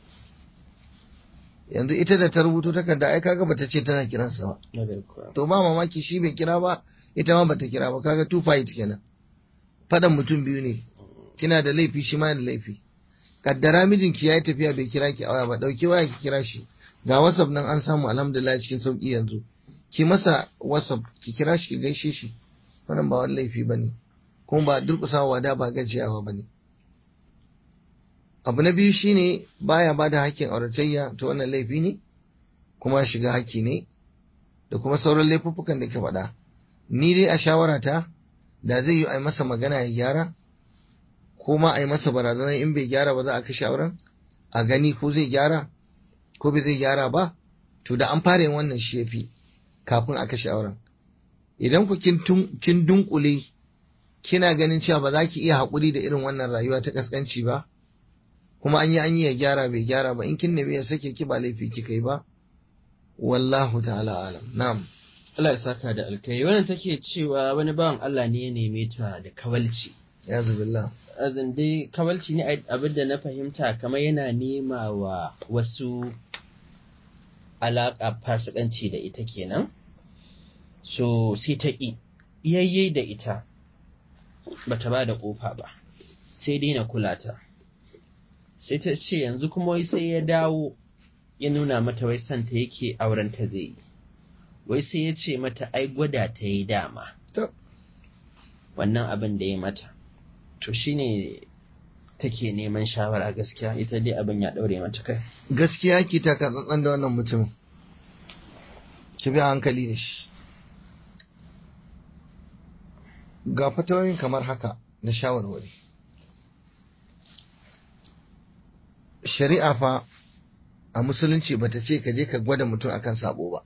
S2: Yanzu ita da ta rubuto takarda ai kaga bata ce tana kiransa ba. To ba mamaki shi bai kira ba ita ma bata kira ba kaga two fight kenan. Fadan mutum biyu ne. Kina da laifi shi ma da laifi. Kaddara mijinki yayi tafiya bai kira ki a waya ba dauki waya ki kira shi. Ga WhatsApp nan an samu alhamdulillah cikin sauki yanzu. Ki masa WhatsApp ki kira shi ki gaishe shi. Wannan ba wani laifi bane. kuma ba durƙusawa da ba gajiyawa ba ne. Abu na biyu shine baya ba da hakkin auratayya ta wannan laifi ne, kuma shiga haƙƙi ne, da kuma sauran laifuffukan da ke faɗa. Ni dai a shawarata da zai yi a masa magana ya gyara, ko ma a yi masa barazanar in bai gyara ba za a kashe auren, a gani ko zai gyara, ko bai zai gyara ba, to da an fara yin wannan shi ya fi kafin a kashe auren. Idan ku kin dunkule kina ganin cewa ba za ki iya haƙuri da irin wannan rayuwa ta ƙasƙanci ba kuma an yi an yi ya gyara bai gyara ba in kin nemi ya sake ki ba laifi kika yi ba wallahu ta'ala alam na'am
S1: Allah ya saka da alkai wannan take cewa wani bawan Allah ne ya neme ta da kawalci
S2: ya zubillah
S1: azin dai kawalci ne abin da na fahimta kamar yana nema wa wasu alaƙa fasikanci da ita kenan so sai ta ƙi iyayyai da ita bata ba da ƙofa ba sai dai na kula ta sai ta ce yanzu kuma wai sai ya dawo ya nuna mata wai santa yake auren ta zai yi wai sai ya ce mata ai gwada ta yi dama wannan abin da ya mata to shine take neman shawara gaskiya ita dai abin ya daure mata kai
S2: gaskiya ki ta tsantsan da wannan mutumin ki bi a hankali da shi ga fatawoyin kamar haka na shawarwari shari'a fa a musulunci bata ce ka je ka gwada mutum akan sabo ba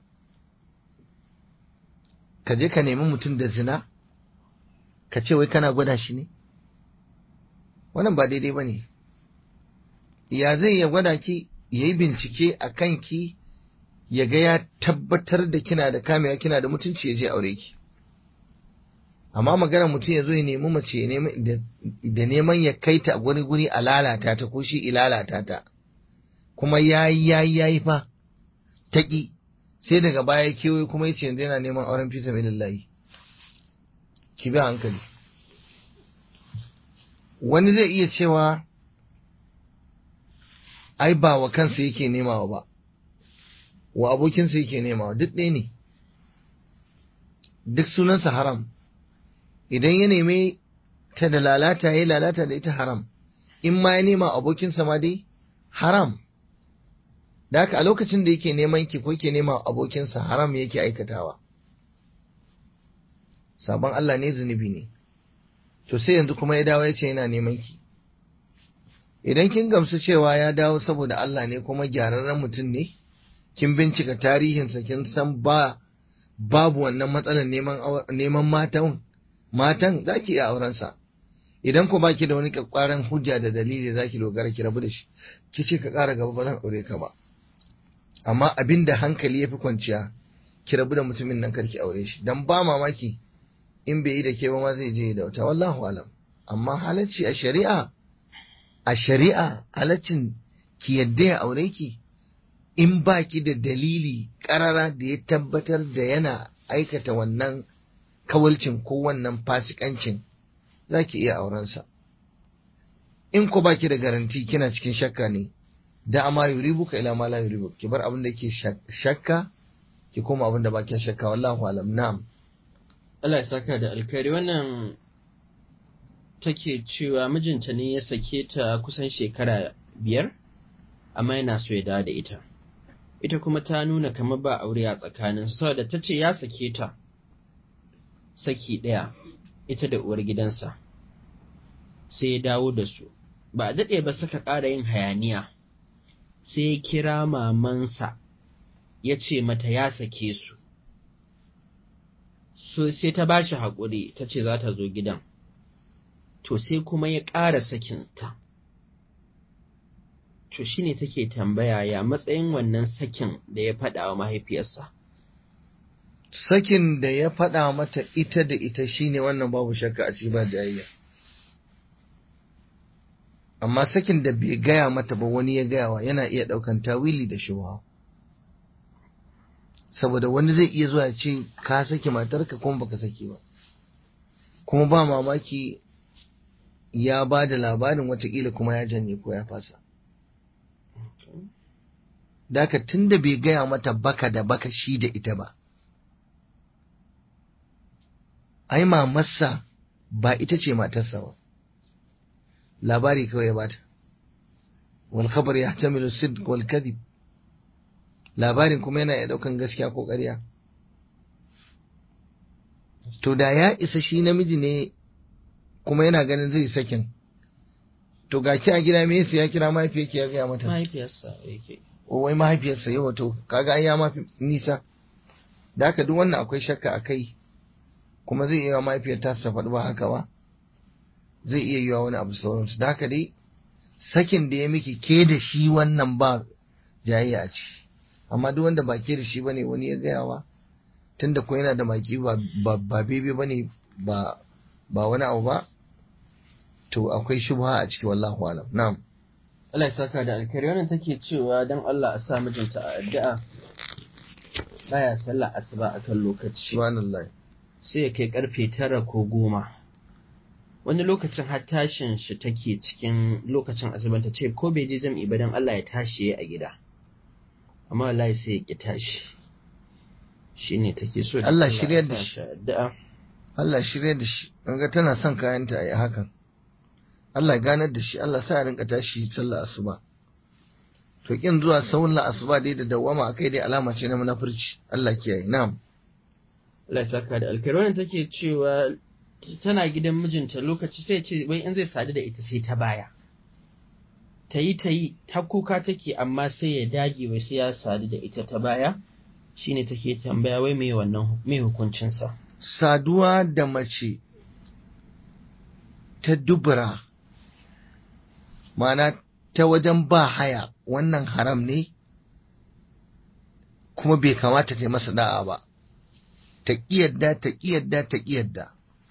S2: ka je ka nemi mutum da zina ka ce wai kana gwada shi ne wannan ba daidai ba ne ya zai ya gwada ki ya yi bincike a kanki ya ga ya tabbatar da kina da kamewa kina da mutunci ya je aure ki amma magana mutum ya zo ya nemi mace da neman ya kai ta wani guri a lalata ta ko shi ilalata ta kuma ya yi ya yi ya yi fa ta ƙi sai daga baya kewaye kuma ya ce yanzu yana neman auren fisa mai lallahi ki bi hankali wani zai iya cewa ai ba wa kansa yake nemawa ba wa abokinsa yake nemawa duk ɗaya ne duk sunansa haram idan ya neme ta da lalata ya lalata da ita haram in ma ya nema abokinsa ma dai haram da haka a lokacin da yake neman ki ko yake nema abokinsa haram yake aikatawa sabon Allah ne zunubi ne to sai yanzu kuma ya dawo ya ce yana neman ki idan kin gamsu cewa ya dawo saboda Allah ne kuma gyararren mutum ne kin bincika tarihinsa kin san ba babu wannan matsalar neman neman matan matan za ki iya aurensa idan ku baki da wani kwakwaran hujja da dalili za ki dogara ki rabu da shi ki ce ka ƙara gaba ba zan aure ka ba amma abin da hankali ya fi kwanciya ki rabu da mutumin nan karki aure shi dan ba mamaki in bai yi da ke ba ma zai je da wata wallahu alam amma halacci a shari'a a shari'a halaccin ki yadda ya aure ki in ba ki da dalili karara da ya tabbatar da yana aikata wannan kawalcin ko wannan fasikancin za ki iya aurensa in ku ba ki da garanti kina cikin shakka ne da ama yuribuka ila ma la yuribuka ki bar abin da ke shakka ki koma abin da ba ki shakka wallahu alam na'am
S1: Allah ya saka da alkhairi wannan take cewa mijinta ne ya sake ta kusan shekara biyar amma yana so ya dawo da ita ita kuma ta nuna kamar ba aure a tsakanin saboda ta ce ya sake ta saki ɗaya ita da uwar gidansa sai ya dawo da su ba a daɗe ba suka ƙara yin hayaniya sai ya kira mamansa ya ce mata ya sake su so sai ta bashi haƙuri ta ce za ta zo gidan to sai kuma ya ƙara sakinta to shine take tambaya ya matsayin wannan sakin da ya faɗa wa mahaifiyarsa
S2: sakin da ya faɗa mata ita da ita shine wannan babu shakka a ci ba jayayya amma sakin da bai gaya mata ba wani ya gayawa yana iya ɗaukan tawili da shubha saboda wani zai iya zuwa ce ka saki matarka kuma baka saki ba kuma ba mamaki ya ba da labarin watakila kuma ya janye ko ya fasa Daka tun da bai gaya mata baka da baka shi da ita ba, ai mamarsa ba ita ce matarsa ba, labari kawai ya bata, wal khabar ya tamilu sidq wal kadhib labarin kuma yana iya daukan gaskiya ko ƙarya. To da ya isa shi namiji ne kuma yana ganin zai sakin, to ga ki a gida me ya kira mahaifiyarki ya gaya mata.
S1: mahaifiyarsa yake
S2: wai mahaifiyarsa yau to kaga an ya mafi nisa da haka duk wannan akwai shakka a kai kuma zai iya mahaifiyar ta sa faɗi ba haka ba zai iya yiwa wani abu sauransu da haka dai sakin da ya miki ke da shi wannan ba jayayya ce amma duk wanda ba ke da shi bane wani ya gayawa tunda ko yana da maki ba ba bebe bane ba ba wani abu ba to akwai shubha a ciki wallahu alam na'am
S1: Allah ya saka da alkhairi wannan take cewa dan Allah a sa mijinta a addu'a baya sallah asuba akan lokaci
S2: subhanallah
S1: sai ya kai karfe tara ko goma wani lokacin har tashin shi take cikin lokacin asuban ta ce ko bai je jam'i ba dan Allah ya tashi a gida amma wallahi sai ya ki tashi shine take so
S2: Allah shiryar da shi.
S1: addu'a
S2: Allah shirya da shi ga tana son kayanta a yi hakan Allah ya ganar da shi Allah sa ya rinka tashi sallah asuba to kin zuwa sallah asuba dai da dawama akai dai alama ce na munafurci Allah kiyaye na'am
S1: Allah ya saka da alkhairi wannan take cewa tana gidan mijinta lokaci sai ce wai in zai sadu da ita sai ta baya ta yi ta yi ta kuka take amma sai ya dage wai sai ya sadu da ita ta baya shine take tambaya wai me wannan me hukuncinsa
S2: saduwa da mace ta dubura ma'ana ta wajen ba haya wannan haram ne kuma bai kamata ta yi masa da'a ba ta ƙiyadda ta ƙiyadda ta ƙiyadda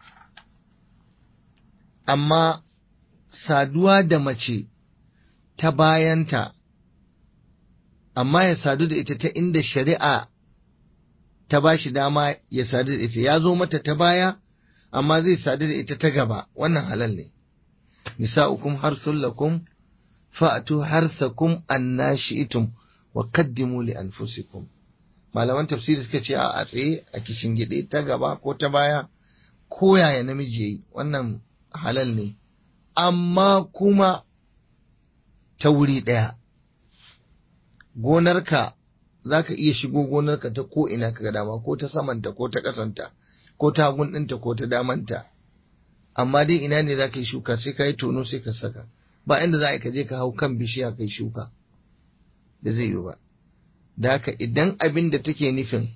S2: amma saduwa da mace ta bayanta amma ya sadu da ita ta inda shari'a ta ba shi dama ya sadu da ita ya zo mata ta baya amma zai sadu da ita ta gaba wannan halal ne nisa'ukum harsul lakum fa'atu harsakum annashi'tum wa qaddimu li anfusikum malaman tafsiri suka ce a tsaye a kishin gide ta gaba ko ta baya ko yaya namiji yayi wannan halal ne amma kuma ta wuri ɗaya gonarka za ka iya shigo gonarka ta ko ina ka dama ko ta samanta ko ta ƙasanta ko ta hagun ɗinta ko ta damanta amma dai ina ne za ka yi shuka sai ka yi tono sai ka saka ba inda za ka je ka hau kan bishiya kai shuka da zai yi ba da haka idan abin da take nufin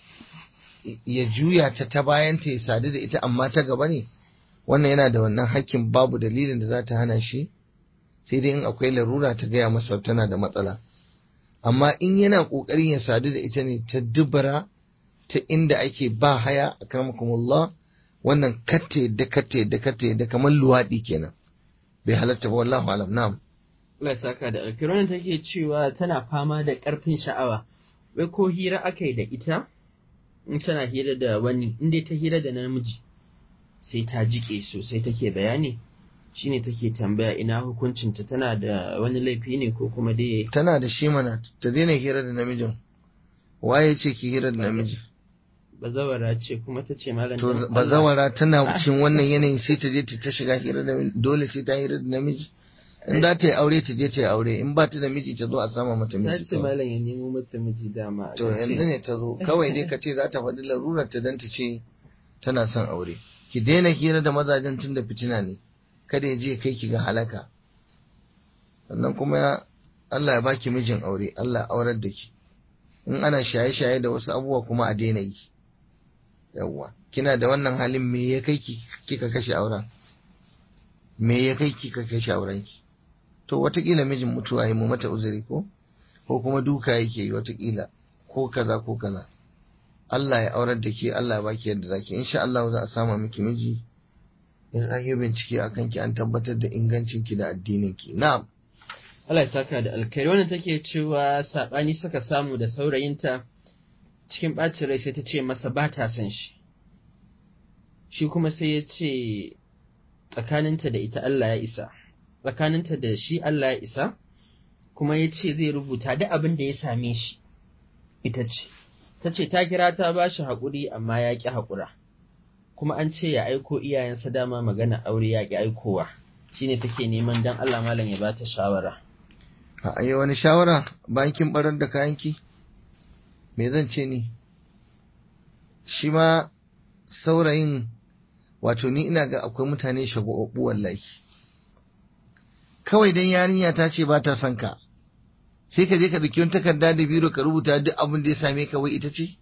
S2: ya juya ta ta bayanta ya sadu da ita amma ta gaba ne wannan yana da wannan hakkin babu dalilin da za ta hana shi sai dai in akwai larura ta gaya masa tana da matsala amma in yana ƙoƙarin ya sadu da ita ne ta dubara ta inda ake ba haya a karmakumullah wannan katte da katte da katte da kamar luwaɗi kenan bai halatta ba wallahu alam na'am
S1: Allah ya saka da alkironin take cewa tana fama da ƙarfin sha'awa wai ko hira aka yi da ita in tana hira da wani in dai ta hira da namiji sai ta jike sosai take bayani shine take tambaya ina hukuncinta tana da wani laifi ne ko kuma dai
S2: tana da shi mana ta daina hira da namijin waye ce ki hira da namiji
S1: bazawara ce kuma ta ce malam
S2: to
S1: dan Allah-
S2: bazawara tana cikin wannan yanayin sai ta je ta ta shiga hira da dole sai ta hira da namiji in za ta yi aure ta je ta yi aure in ba ta da miji ta zo a sama mata
S1: ta
S2: miji
S1: ce
S2: kawai.
S1: malam ya nemo mata miji dama
S2: to
S1: ta ce-
S2: yanzu ne ta zo kawai dai ka ce za ta faɗi larurar ta dan ta ce tana son aure ki daina hira da mazajen tun da fitina ne kada ya je kai ki ga halaka sannan kuma ya Allah ya baki mijin aure Allah ya aurar da ki in ana shaye-shaye da wasu abubuwa kuma a daina yi yawwa kina da wannan halin me ya kai ki kika kashe auren me ya kai ki kika kashe auren ki to watakila mijin mutuwa yi mu mata uzuri ko ko kuma duka yake yi watakila ko kaza ko kaza Allah ya aurar da ke Allah ya baki yadda zaki insha Allah za a sama miki miji in an yi bincike akan ki an tabbatar da ingancin ki da addinin ki na'am
S1: Allah ya saka da alkhairi wannan take cewa sabani suka samu da saurayinta cikin ɓacin rai sai ta ce masa ba ta son shi shi kuma sai ya ce tsakaninta da ita Allah ya isa tsakaninta da shi Allah ya isa kuma ya ce zai rubuta duk abin da ya same shi ita ce ta ce ta kira ta ba shi haƙuri amma ya ƙi haƙura kuma an ce ya aiko iyayensa dama magana aure ya ƙi aikowa shine take neman dan Allah malam ya bata shawara
S2: a yi wani shawara bayan kin barar da kayanki me zan ce ni shi ma saurayin wato ni ina ga akwai mutane shagwabbu wallahi kawai dan yarinya ta ce ba ta son ka sai ka je ka dauki wani takarda da biro ka rubuta duk abin da ya same ka wai ita ce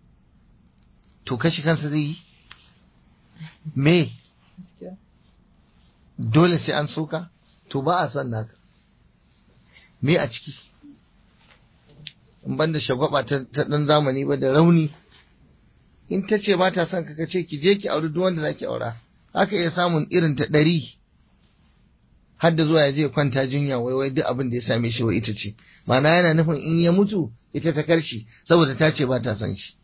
S2: to kashi kansa zai yi me dole sai an soka to ba a son naka me a ciki in banda shagwaba ta ta dan zamani ba da rauni in ta ce ba ta son ka ce ki je ki auri duk wanda zaki aura haka iya samun irin ta ɗari har da zuwa ya je kwanta jinya wai wai duk abin da ya same shi wai ita ce ma'ana yana nufin in ya mutu ita ta karshi saboda ta ce ba ta son shi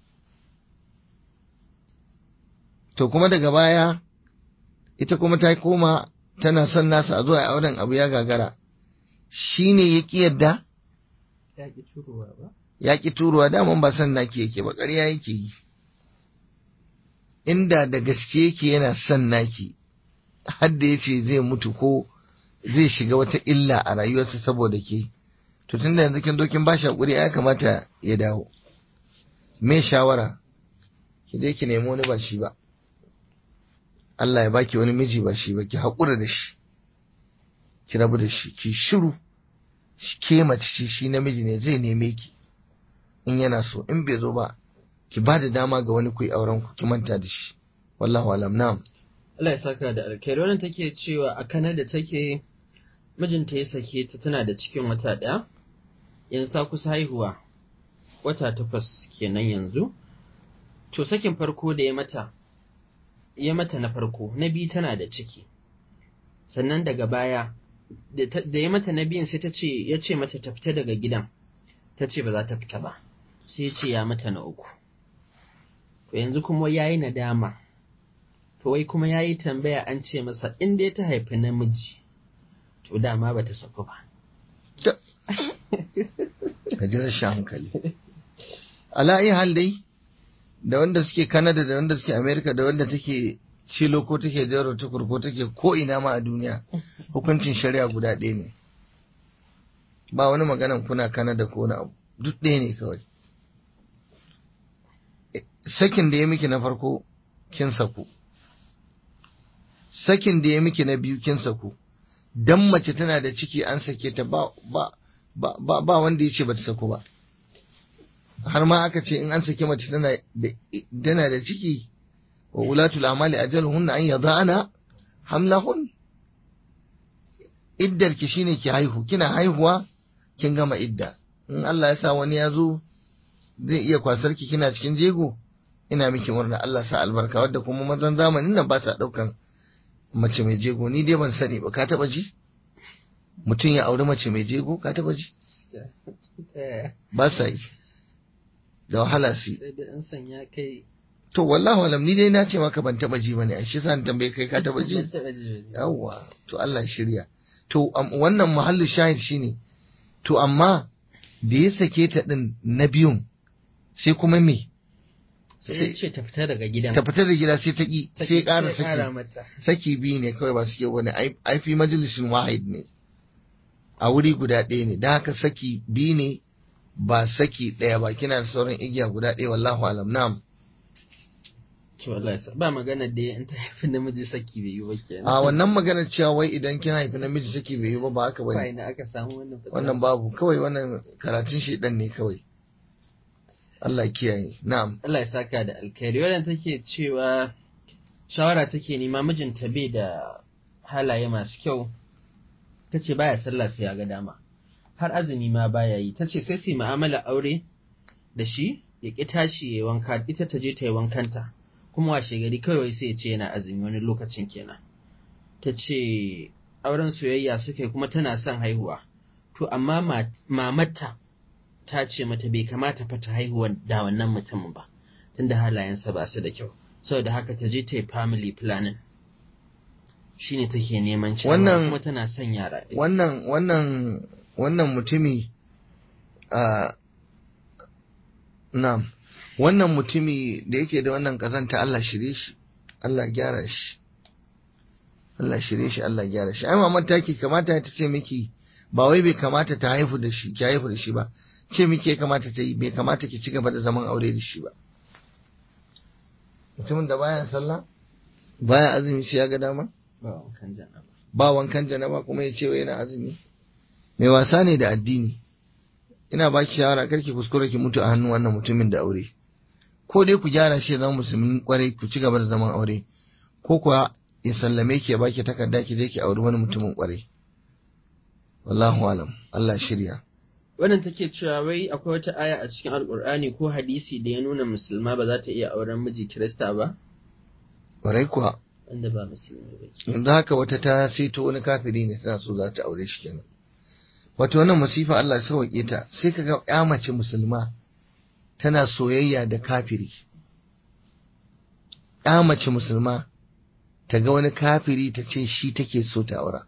S2: to kuma daga baya ita kuma ta koma tana son nasa a zuwa auren abu ya gagara shi ne ya ƙi yadda
S1: ya ƙi turowa ba
S2: ya ƙi turuwa daman ba son naki yake ba ƙarya yake yi inda da gaske yake yana son naki har da yace zai mutu ko zai shiga wata illa a rayuwarsa saboda ke to tunda yanzu kin dokin bashi hakuri ya kamata ya dawo me shawara ki dai ki nemi wani ba shi ba Allah ya baki wani miji ba shi ba ki haƙura da shi ki rabu da shi ki shiru ke mace ce shi namiji ne zai neme ki in yana so in bai zo ba ki ba da dama ga wani ku yi auren ku ki manta da shi wallahu alam na'am
S1: Allah ya saka da alkhairi wannan take cewa a Canada take mijinta ya sake ta tana da cikin wata ɗaya yanzu ta kusa haihuwa wata takwas kenan yanzu to sakin farko da ya mata ya mata na farko na biyu tana da ciki sannan daga baya da ya mata na biyun sai ta ce ya ce mata ta fita daga gidan ta ce ba za ta fita ba sai ya ce ya mata na uku to yanzu kuma ya yi nadama to wai kuma ya yi tambaya an ce masa in dai ta haifi namiji to dama ba ta saku ba
S2: ka ji rashin hankali ala iya hal dai da wanda suke Canada da wanda suke America da wanda take Chilo ko take Jaro Tukur ko take ko ina ma a duniya hukuncin shari'a guda ɗaya ne ba wani maganan kuna Canada ko na abu duk ɗaya ne kawai sakin da ya miki na farko kin saku sakin da ya miki na biyu kin saku dan mace tana da ciki an sake ta ba ba ba ba wanda ya ce ba ta saku ba har ma aka ce in an saki mace tana da ciki wa ulatul amali ajaluhunna an yada'ana hamlahun iddar ki shine ki haihu kina haihuwa kin gama idda in Allah ya sa wani ya zo zai iya kwasar ki kina cikin jego ina miki murna Allah sa albarka wadda kuma mazan zamanin nan ba sa daukan mace mai jego ni dai ban sani ba ka taba ji mutum ya auri mace mai jego ka taba ji ba sa yi da wahala su to wallahu alam ni dai na ce maka ban taba ji bane shi sa tambaye kai ka taba ji yawwa to Allah shirya to wannan muhallu shahid shine to amma da ya sake ta din na biyun sai kuma me
S1: sai ce ta fita daga gidan
S2: ta fita da gida sai ta ki sai ƙara
S1: ƙara
S2: saki
S1: mata
S2: saki biyu ne kawai ba suke wani ai fi majalisin wahid ne a wuri guda ɗaya ne da haka saki biyu ne ba saki ɗaya ba kina da sauran igiya guda ɗaya wallahu alam na'am
S1: to Allah ya sa ba magana da in ta haifi namiji saki bai yi ba kenan
S2: a wannan maganar cewa wai idan kin haifi namiji saki bai yi ba ba haka
S1: ba
S2: bane
S1: ina aka samu wannan fitila?
S2: wannan babu kawai wannan karatun shedan ne kawai Allah ya kiyaye na'am
S1: Allah ya saka da alkhairi wadda take cewa shawara take nema mijinta bai da halaye masu kyau ta ce baya sallah sai ya ga dama har azumi ma baya yi ta ce sai su yi mu'amala aure da shi ya ƙi tashi ya yi wanka ita ta je ta yi wankanta kuma washe gari kawai sai ya ce yana azumi wani lokacin kenan ta ce auren soyayya suka yi kuma tana son haihuwa to amma ma- mamarta ta ce mata bai kamata fa ta haihuwa da wannan mutumin ba tunda halayensa ba su da kyau saboda haka ta je ta yi family planning shine take neman cewa
S2: Wannan-
S1: kuma tana son yara
S2: wannan wannan wannan mutumi a na'am wannan mutumi da yake da wannan kazanta Allah shirye shi Allah gyara shi Allah shirye shi Allah gyara shi ai maman take kamata ta ce miki ba wai bai kamata ta haifu da shi ki haifu da shi ba ce miki ya kamata ta yi bai kamata ki ci gaba da zaman aure da shi ba mutumin da baya sallah baya azumi shi ya ga dama
S1: ba wankan janaba
S2: ba wankan janaba kuma ya ce wai yana azumi mai wasa ne da addini ina ba ki shawara kar ki kuskure ki mutu a hannun wannan mutumin da aure ko dai ku gyara shi ya zama musulmin kwarai ku ci gaba da zaman aure ko kuwa ya sallame ki ya baki takarda ki je ki auri wani mutumin kwarai wallahu alam Allah shirya
S1: wannan take cewa wai akwai wata aya a cikin alkur'ani ko hadisi da ya nuna musulma ba za ta iya auren miji kirista ba
S2: kwarai kuwa
S1: wanda ba musulmi ba ke
S2: yanzu haka wata ta saito wani kafiri ne tana so za ta aure shi kenan wato wannan masifa Allah ya sauke ta sai kaga ya mace musulma tana soyayya da kafiri ya mace musulma ta ga wani kafiri ta ce shi take so ta aura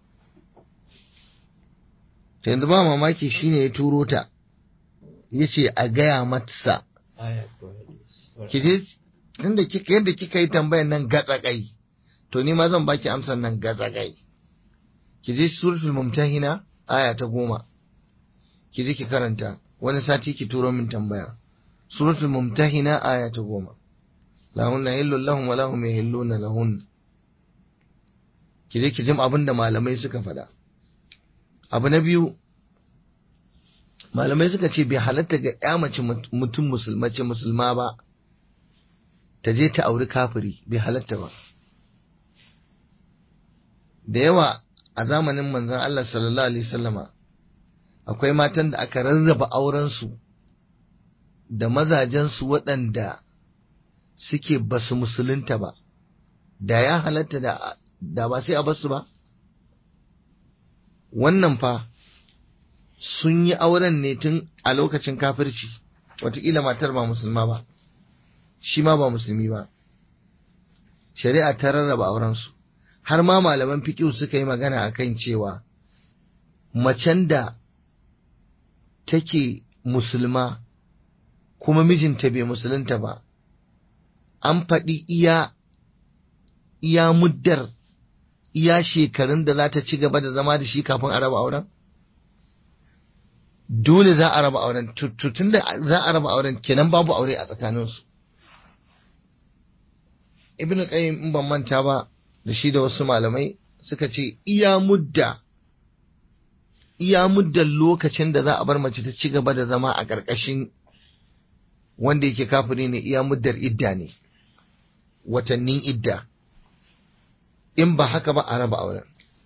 S2: ta yanzu ba mamaki shine ya turo ta ya ce a gaya mata
S1: aya ko hadisi
S2: ki je tunda kika yadda kika yi tambayan nan gatsagai to ni ma zan baki amsan nan gatsagai ki je suratul mumtahina aya ta goma ki je ki karanta wani sati ki turo min tambaya suratul mumtahina aya ta goma lahunna hillun lahum wa lahum yahilluna lahun ki je ki jim abin da malamai suka faɗa abu na biyu malamai suka ce bai halatta ga ya mace mutum musulmace musulma ba ta je ta auri kafiri bai halatta ba da yawa a zamanin manzon Allah sallallahu alaihi sallama akwai matan da aka rarraba aurensu da mazajensu waɗanda suke basu musulunta ba da ya halatta da, da ba sai a basu ba wannan fa sun yi auren ne tun a lokacin kafirci wataƙila matar ba musulma ba shi ma ba musulmi ba shari'a ta rarraba aurensu har ma malaman fiƙiu suka yi magana a kan cewa macen da take musulma kuma mijinta bai musulunta ba an faɗi iya iya muddar iya shekarun da za ta ci gaba da zama da shi kafin a raba auren dole za a raba auren tun da za a raba auren kenan babu aure a tsakaninsu ibn qayyim in ban manta ba da shi da wasu malamai suka ce iya mudda iya muddan lokacin da za a bar mace ta ci gaba da zama a ƙarƙashin wanda yake kafiri ne iya muddar idda ne watannin idda in ba haka ba a raba auren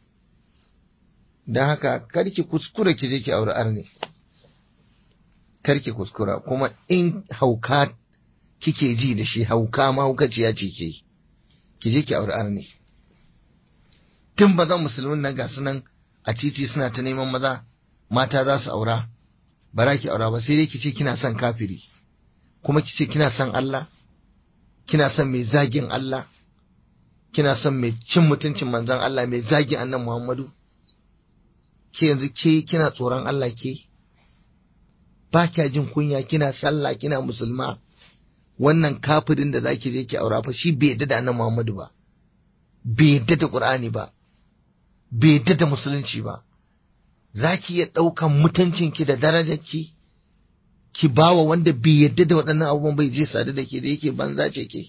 S2: don haka karki kuskura ki je ki aure arne karki kuskura kuma in hauka kike ji da shi hauka ma haukaciya ce ke ki je ki aure arne tun ba zan musulmin nan ga nan a titi suna ta neman maza mata za su aura ba za ki aura ba sai dai ki ce kina son kafiri kuma ki ce kina son Allah kina son mai zagin Allah kina son mai cin mutuncin manzon Allah mai zagin annan Muhammadu ke yanzu ke kina tsoron Allah ke ba kya jin kunya kina sallah kina musulma wannan kafirin da zaki je ki aura fa shi bai yadda da annan Muhammadu ba bai yadda da Qur'ani ba bai yadda da musulunci ba zaki iya ɗaukan mutuncinki da darajarki ki bawa wanda bai yadda da waɗannan abubuwan bai je sadu da ke da yake banza ce ke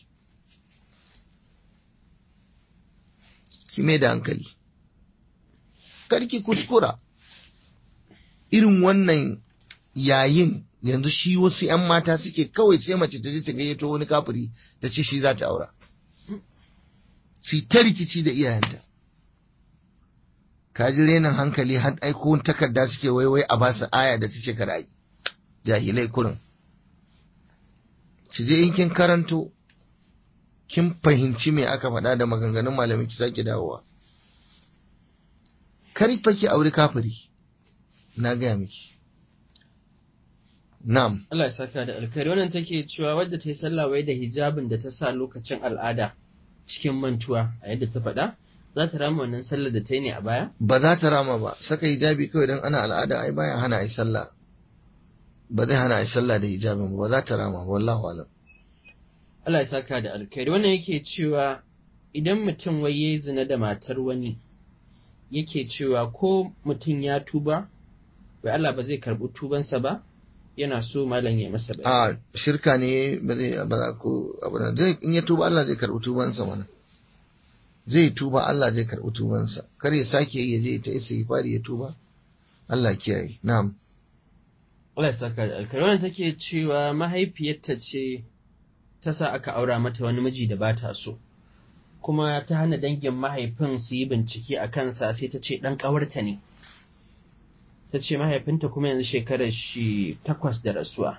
S2: ki mai da hankali karki kuskura irin wannan yayin yanzu shi wasu 'yan mata suke kawai sai mace ta je ta gayyato wani kafiri ta ce shi za ta aura su ta rikici da iyayenta ka ji renin hankali har aiko takarda suke waiwai a basu aya da ta ce ka rayu jahilai kurin ki je in kin karanto kin fahimci me aka faɗa da maganganun malami ki sake dawowa kar fa ki aure kafiri na gaya miki na'am
S1: Allah ya saka da alkhairi wannan take cewa wadda ta yi sallah wai da hijabin da ta sa lokacin al'ada cikin mantuwa a yadda ta faɗa za ta rama wannan sallar da ta yi ne a baya
S2: ba za ta rama ba saka hijabi kawai don ana al'ada ai baya hana ai sallah ba zai hana ai sallah da hijabin ba za ta rama wallahu alam
S1: Allah ya saka da alkhairi wannan yake cewa idan mutum wai yayi zina da matar wani yake cewa ko mutum ya tuba wai Allah ba zai karɓi tubansa ba yana so malam ya masa
S2: a
S1: bayani
S2: shirka ne ba zai ba za ko abu da zai in ya tuba Allah zai karɓi tubansa mana zai tuba Allah zai karɓi tubansa kar ya sake yi ya je ta isa fari ya tuba Allah kiyaye na'am
S1: Allah ya saka da alkhairi wannan take cewa mahaifiyarta ce ta sa aka aura mata wani miji da ba ta so kuma ta hana dangin mahaifin su yi bincike a kansa sai ta ce ɗan ƙawarta ne ta ce mahaifinta kuma yanzu shekarar shi takwas da rasuwa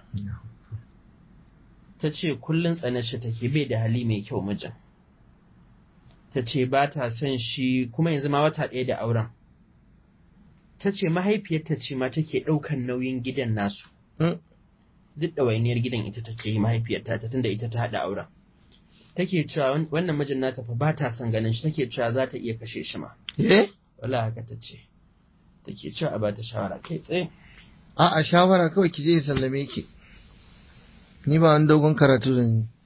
S1: ta ce kullum tsanar shi take bai da hali mai kyau mijin ta ce ba ta son shi kuma yanzu ma wata ɗaya da auren ta ce mahaifiyarta ce ma take ɗaukan nauyin gidan nasu
S2: Hmm.
S1: duk ɗawainiyar gidan ita take yi mahaifiyarta ta tunda ita ta haɗa auren take cewa wan- wannan mijin nata fa ba ta son ganin shi take cewa za ta iya kashe shi ma
S2: eh
S1: wala haka ta ce take cewa a ba ta shawara kai tsaye
S2: a a shawara kawai ki je ya sallame ki ni ba wani dogon karatu da ni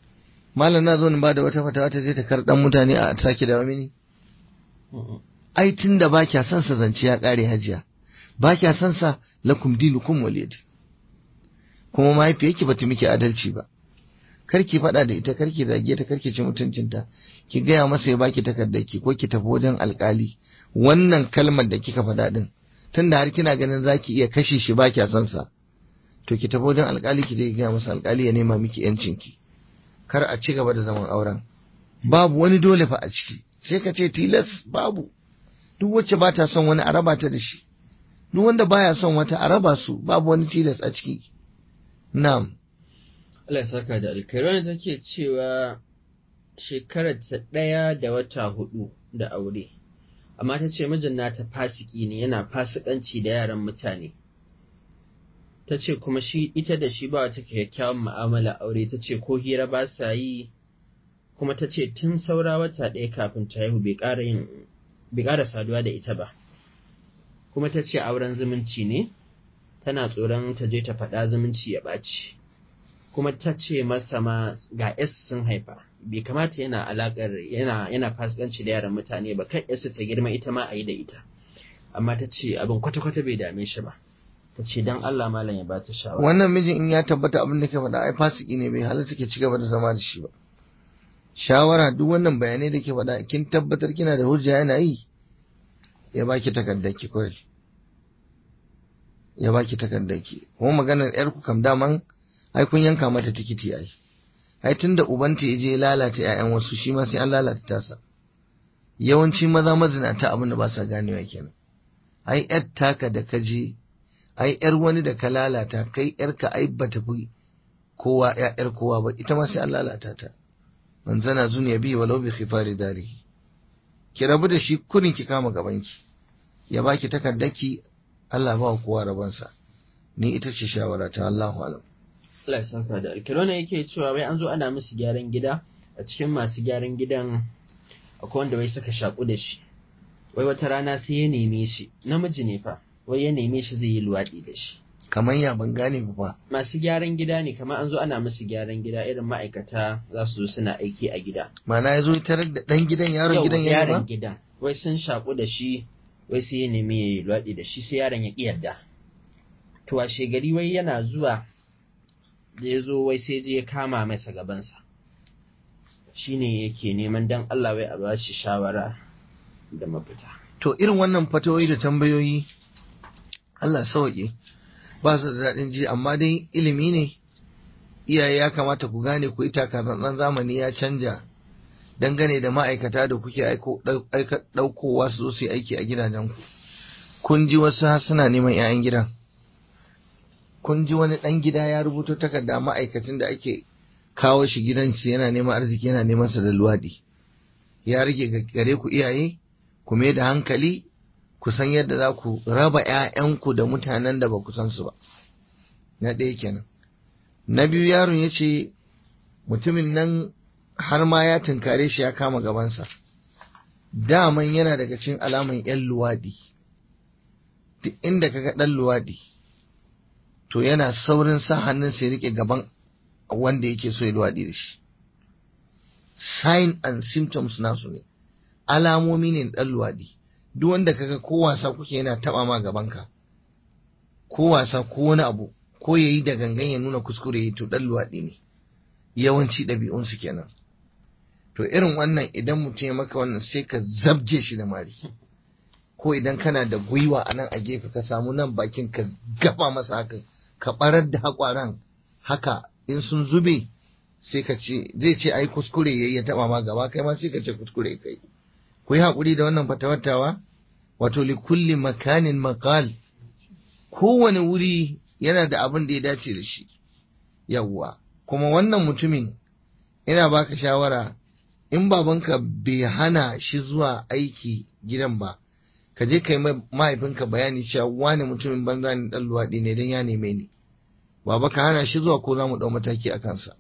S2: malam na zo in ba da wata fatawa ta zai ta karɗan mutane a sake da mini ai tun da ba kya son sa zance ya ƙare hajiya ba kya son sa lakum dinukum waliyad kuma mahaifiyarki bata miki adalci ba karki faɗa da ita karki zage ta karki ci mutuncinta ki gaya masa ya baki takardar ki ko ki tafi wajen alkali wannan kalmar da kika faɗa din tunda har kina ganin zaki iya kashe shi ba kya son sa to ki tafi wajen alkali ki je ki gaya masa alkali ya nema miki yancin ki kar a ci gaba da zaman auren babu wani dole fa a ciki sai ka ce tilas babu duk wacce ba ta son wani a raba ta da shi duk wanda baya son wata a raba su babu wani tilas a ciki na'am
S1: Allah ya saka da alkhairi take cewa shekarar ta ɗaya da wata hudu da aure amma ta ce mijin nata fasiki ne yana fasikanci da yaran mutane ta ce kuma shi ita da shi ba wata kyakkyawan mu'amala aure ta ce ko hira ba sa yi kuma ta ce tun saura wata ɗaya kafin ta haihu bai ƙara yin bai ƙara saduwa da ita ba kuma ta ce auren zumunci ne tana tsoron ta je ta faɗa zumunci ya ɓaci kuma ta ce masa ma ga S sun haifa bai kamata yana alakar yana yana fasikanci da yaran mutane ba kan S ta girma ita ma a yi da ita amma ta ce abin kwata-kwata bai dame shi ba ta ce don Allah malam ya bata shawara
S2: wannan mijin in ya tabbata abin da ke faɗa ai fasiki ne bai halatta ke cigaba da zama da shi ba shawara duk wannan bayanai da ke faɗa kin tabbatar kina da hujja yana yi ya baki takardar ki kawai ya baki takardar ki kuma maganar yar ku kam daman ai kun yanka mata tikiti ai ai tunda ubanta ya je lalata ƴaƴan wasu shi ma sai an lalata tasa yawanci maza mazinata abin da ba sa ganewa kenan ai yar taka da ka je ai yar wani da ka lalata kai yarka ai bata fi kowa ƴaƴar kowa ba ita ma sai an lalata ta man zana zuniya bi walau bi khifari dari ki rabu da shi kurin ki kama gabanki ya baki takardaki Allah ba kowa rabansa ni ita ce shawara ta Allahu alam
S1: Allah ya saka da alkirona yake cewa wai an zo ana musu gyaran gida a cikin masu gyaran gidan akwai wanda wai suka shaku da shi wai wata rana sai ya neme shi namiji ne fa wai ya neme shi zai yi luwaɗi da shi
S2: kamar ya ban gane ba fa
S1: masu gyaran gida ne kamar an zo ana musu gyaran gida irin ma'aikata za su zo suna aiki a gida
S2: mana ya zo tarar da ɗan gidan yaron
S1: Yau,
S2: gidan ya
S1: yaron
S2: ba
S1: gidan wai sun shaku da shi wai sai ya nemi ya yi luwaɗi da shi sai yaron ya ƙi yarda to a gari wai yana zuwa da ya zo wai sai je ya kama masa gabansa shine yake neman dan Allah wai a ba shi shawara da mafita
S2: to irin wannan fatoyi da tambayoyi Allah sauke ba su da daɗin ji amma dai ilimi ne iyaye ya kamata ku gane ku ita kazan zamani ya canja dangane da ma'aikata da kuke aiko- ɗau- aika- ɗaukowa su zo su yi aiki a gidajenku kun ji wasu har suna neman 'ya'yan gidan kun ji wani ɗan gida ya rubuto takarda ma'aikacin da ake kawo shi gidansu yana neman arziki yana neman sa da luwaɗi ya rage ga- gare ku iyaye ku mai da hankali ku san yadda za ku raba 'ya'yanku da mutanen da ba ku san su ba na ɗaya kenan na biyu yaron ya ce mutumin nan har ma ya tunkare shi ya kama gabansa daman yana daga cikin alaman 'yan luwaɗi duk inda kaga ɗan luwaɗi to yana saurin sa hannun sai rike gaban wanda yake so ya luwaɗi da shi sign and symptoms nasu ne alamomi ne na ɗan luwaɗi duk wanda kaga ko wasa kuke yana taɓa ma gabanka ko wasa ko wani abu ko yayi da gangan ya nuna kuskure yi to ɗan luwaɗi ne yawanci ɗabi'unsu kenan to irin wannan idan mutum ya maka wannan sai ka zabje shi da mari ko idan kana da gwiwa a nan a gefe ka samu nan bakin ka gaba masa haka ka barar da haƙwaran haka in sun zube sai ka ce zai ce ai kuskure yayi ya taba ma gaba kai ma sai ka ce kuskure kai ku yi haƙuri da wannan fatawattawa wato li kulli makanin maqal kowane wuri yana da abin da ya dace da shi yawwa kuma wannan mutumin ina baka shawara in babanka bai hana shi zuwa aiki gidan ba ka je ka yi mahaifinka bayani cewa wani mutumin banza ne dan luwaɗi ne don ya neme ni baba ka hana shi zuwa ko za mu ɗau mataki a kansa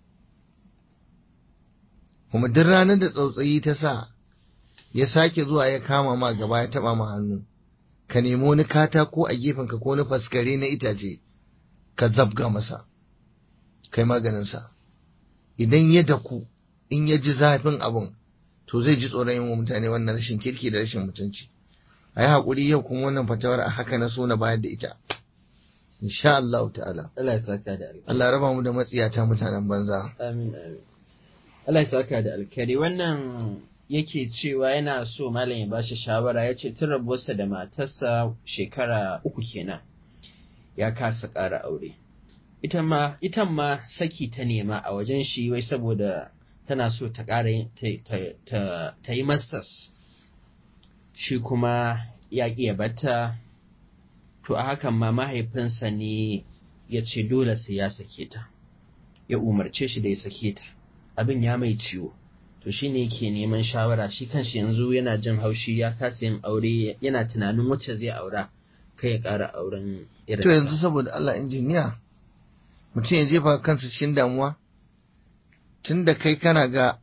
S2: kuma duk ranar da tsautsayi ta sa ya sake zuwa ya kama ma gaba ya taɓa ma hannu ka nemi wani katako a gefenka ko wani faskare na itace ka zabga masa kai maganinsa idan ya daku in ya ji zafin abun to zai ji tsoron yin wa mutane wannan rashin kirki da rashin mutunci a yi haƙuri yau kuma wannan fatawar a haka na so na bayar da ita insha Allah ta'ala
S1: Allah ya saka da alkhairi
S2: Allah raba mu da matsiyata mutanen banza
S1: amin amin Allah ya saka da alkhairi wannan yake cewa yana so malam ya bashi shawara ya ce tun rabuwarsa da matarsa shekara uku kenan ya kasa ƙara aure ita ma ita ma saki ta nema a wajen shi wai saboda tana so ta ƙara ta yi masters shi kuma ya ƙi ya bata to a hakan ma mahaifinsa ne ya ce dole sai ya sake ta ya umarce shi da ya sake ta abin ya mai ciwo to shi ne yake neman shawara shi kanshi yanzu yana jin haushi ya kasa yin aure yana tunanin wacce zai aura kai ya ƙara auren irin
S2: to yanzu saboda Allah injiniya mutum ya jefa kansa cikin damuwa tunda kai kana ga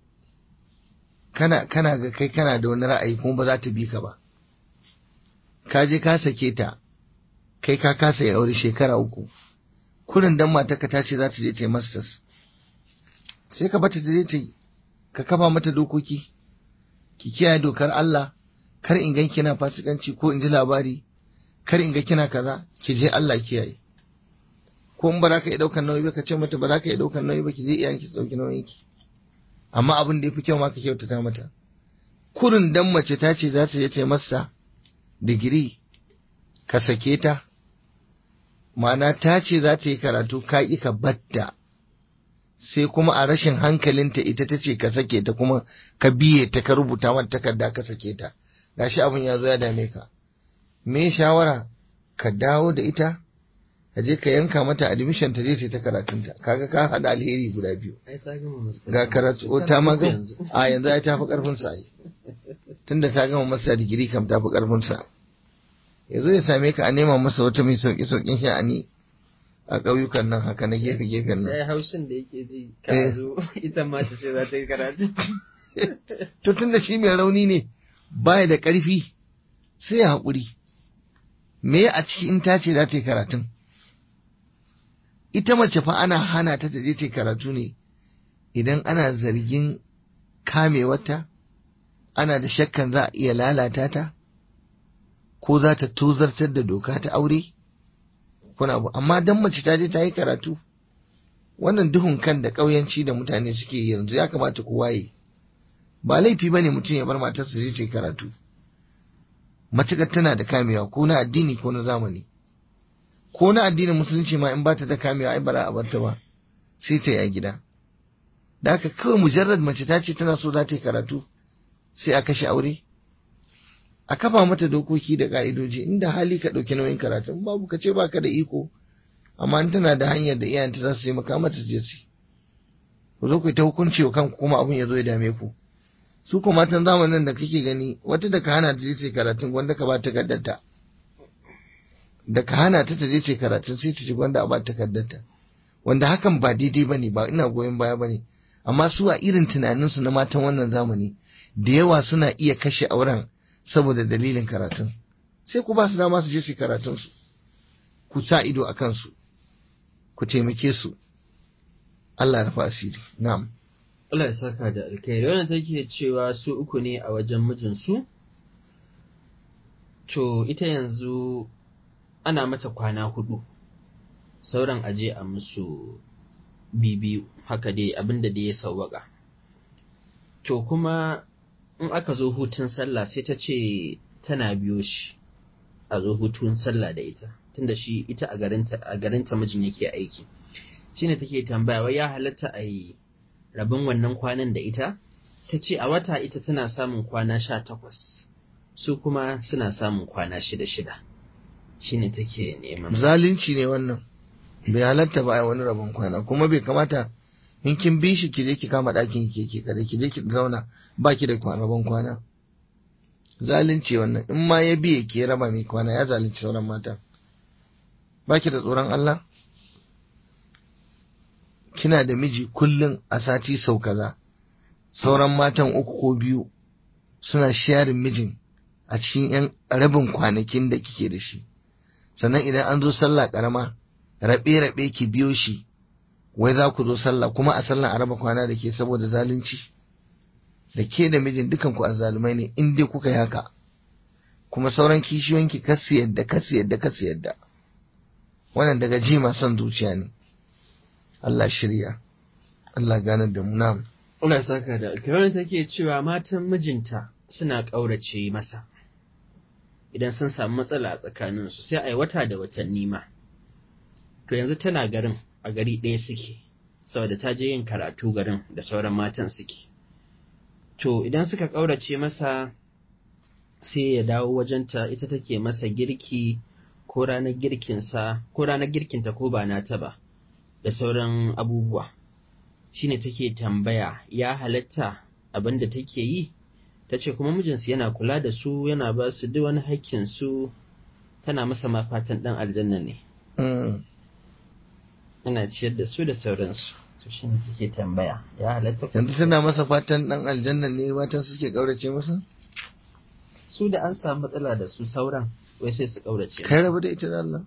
S2: kana kana ga kai kana da wani ra'ayi kuma ba za ta bi ka ba ka je ka sake ta kai ka kasa ya aure shekara uku kurin dan matarka ta ce za ta je ta yi masters sai ka bata ta je ta ka kafa mata dokoki ki kiyaye dokar Allah kar in gan kina fasikanci ko in ji labari kar in ga kina kaza ki je Allah kiyaye ko in ba za ka iya ɗaukar nauyi ba ka ce mata ba za ka iya ɗaukar nauyi ba ki je iyayenki su ɗauki nauyin ki amma abin da ya fi kyau ma ka kyautata mata kurin dan mace ta ce za ta je ta masa digiri ka sake ta ma'ana ta ce za ta yi karatu ka ƙi ka batta sai kuma a rashin hankalinta ita ta ce ka sake ta kuma ka biye ta ka rubuta mata takarda ka sake ta gashi abin ya zo ya dame ka me shawara ka dawo da ita ka je ka yanka mata admission ta je ta karatunta kaga ka hada alheri guda biyu ga karatu o ta ma a yanzu ai ta fi karfin sa ai tunda ta gama masa digiri kam ta fi karfin sa yazo ya same ka a nema masa wata mai sauki saukin sha'ani a ƙauyukan nan haka na gefe gefen nan
S1: sai haushin da yake ji ka zo ita ma ta ce za ta yi karatu
S2: to tunda shi mai rauni ne baya da ƙarfi sai ya haƙuri me a ciki in ta ce za ta yi karatun ita mace fa ana hana ta ta je ta karatu ne idan ana zargin kamewarta ana da shakkan za a iya lalata ta ko za ta tozartar da doka ta aure kuna abu amma dan mace ta je ta yi karatu wannan duhun kan da ƙauyanci da mutane suke yanzu ya kamata ku waye ba laifi ba ne mutum ya bar matarsa je ta yi karatu matuƙar tana da kamewa ko na addini ko na zamani ko na addinin musulunci ma in ba ta da kamewa ai bara a barta ba sai ta yi a gida da haka kawai mujarrad mace ta ce tana so za ta yi karatu sai a kashe aure a kafa mata dokoki da ka'idoji inda hali ka ɗauki nauyin karatun babu ka ce baka da iko amma in tana da hanyar da iyayenta za su yi maka mata je su ku zo ku yi ta hukunci wa kanku kuma abin ya zo ya dame ku su ko matan zamanin da kake gani wata da ka hana ta je ta karatun wanda ka ba ta kaddarta da ka hana ta ta je ta karatun sai ta ji gwanda a ba ta kaddarta wanda hakan ba daidai bane ba ina goyon baya bane amma su a irin tunaninsu na matan wannan zamani da yawa suna iya kashe auren saboda dalilin karatun sai ku ba su dama su je su karatun su ku sa ido a kansu ku taimake su Allah ya asiri na'am
S1: Allah ya saka da alkhairi wannan take cewa su uku ne a wajen mijinsu to ita yanzu ana mata kwana hudu sauran aje a musu bibiyu haka dai abinda da ya sauwaka to kuma in aka zo hutun sallah sai ta ce tana biyo shi a zo hutun sallah da ita tunda shi ita a garinta a garinta mijin yake aiki shine take tambaya wai ya halatta a yi rabin wannan kwanan da ita ta ce a wata ita tana samun kwana sha takwas su kuma suna samun kwana shida shida shine take neman
S2: zalunci ne wannan bai halatta ba a wani rabon kwana kuma bai kamata in kin bi shi ki je ki kama ɗakin ki ke kada ki je ki zauna ba ki da rabon kwana zalunci wannan in ma ya biye ki raba mai kwana ya zalunci sauran mata ba ki da tsoron Allah kina da miji kullum a sati sau kaza sauran matan uku ko biyu suna sharin mijin a cikin yan rabin kwanakin da kike da shi sannan idan an zo sallah karama rabe-rabe ki biyo shi wai za ku zo sallah kuma a sallah a raba kwana da ke saboda zalunci da ke da mijin dukan ku azzalumai ne in dai kuka yi haka kuma sauran kishiyoyinki kasu yadda kasu yadda kasu yadda wannan daga jima son zuciya ne Allah shirya Allah ganar da mu nam
S1: Allah saka da alkirar take cewa matan mijinta suna ƙaurace masa idan sun samu matsala a tsakaninsu sai a yi wata da watanni ma to yanzu tana garin a gari ɗaya suke saboda ta je yin karatu garin da sauran matan suke to idan suka ƙaurace masa sai ya dawo wajenta ita take masa girki ko ranar girkinsa ko ranar girkinta ko ba nata ba da sauran abubuwa shine take tambaya ya halatta abin da take yi ta ce kuma mijinsu yana kula da su yana ba su duk wani haƙƙin su tana masa ma fatan ɗan aljanna ne yana ciyar da su da sauransu to shine take tambaya ya halatta
S2: yanzu tana masa fatan dan aljanna ne matan suke kaurace masa
S1: su da an samu matsala da su sauran wai sai su kaurace
S2: kai rabu da ita da Allah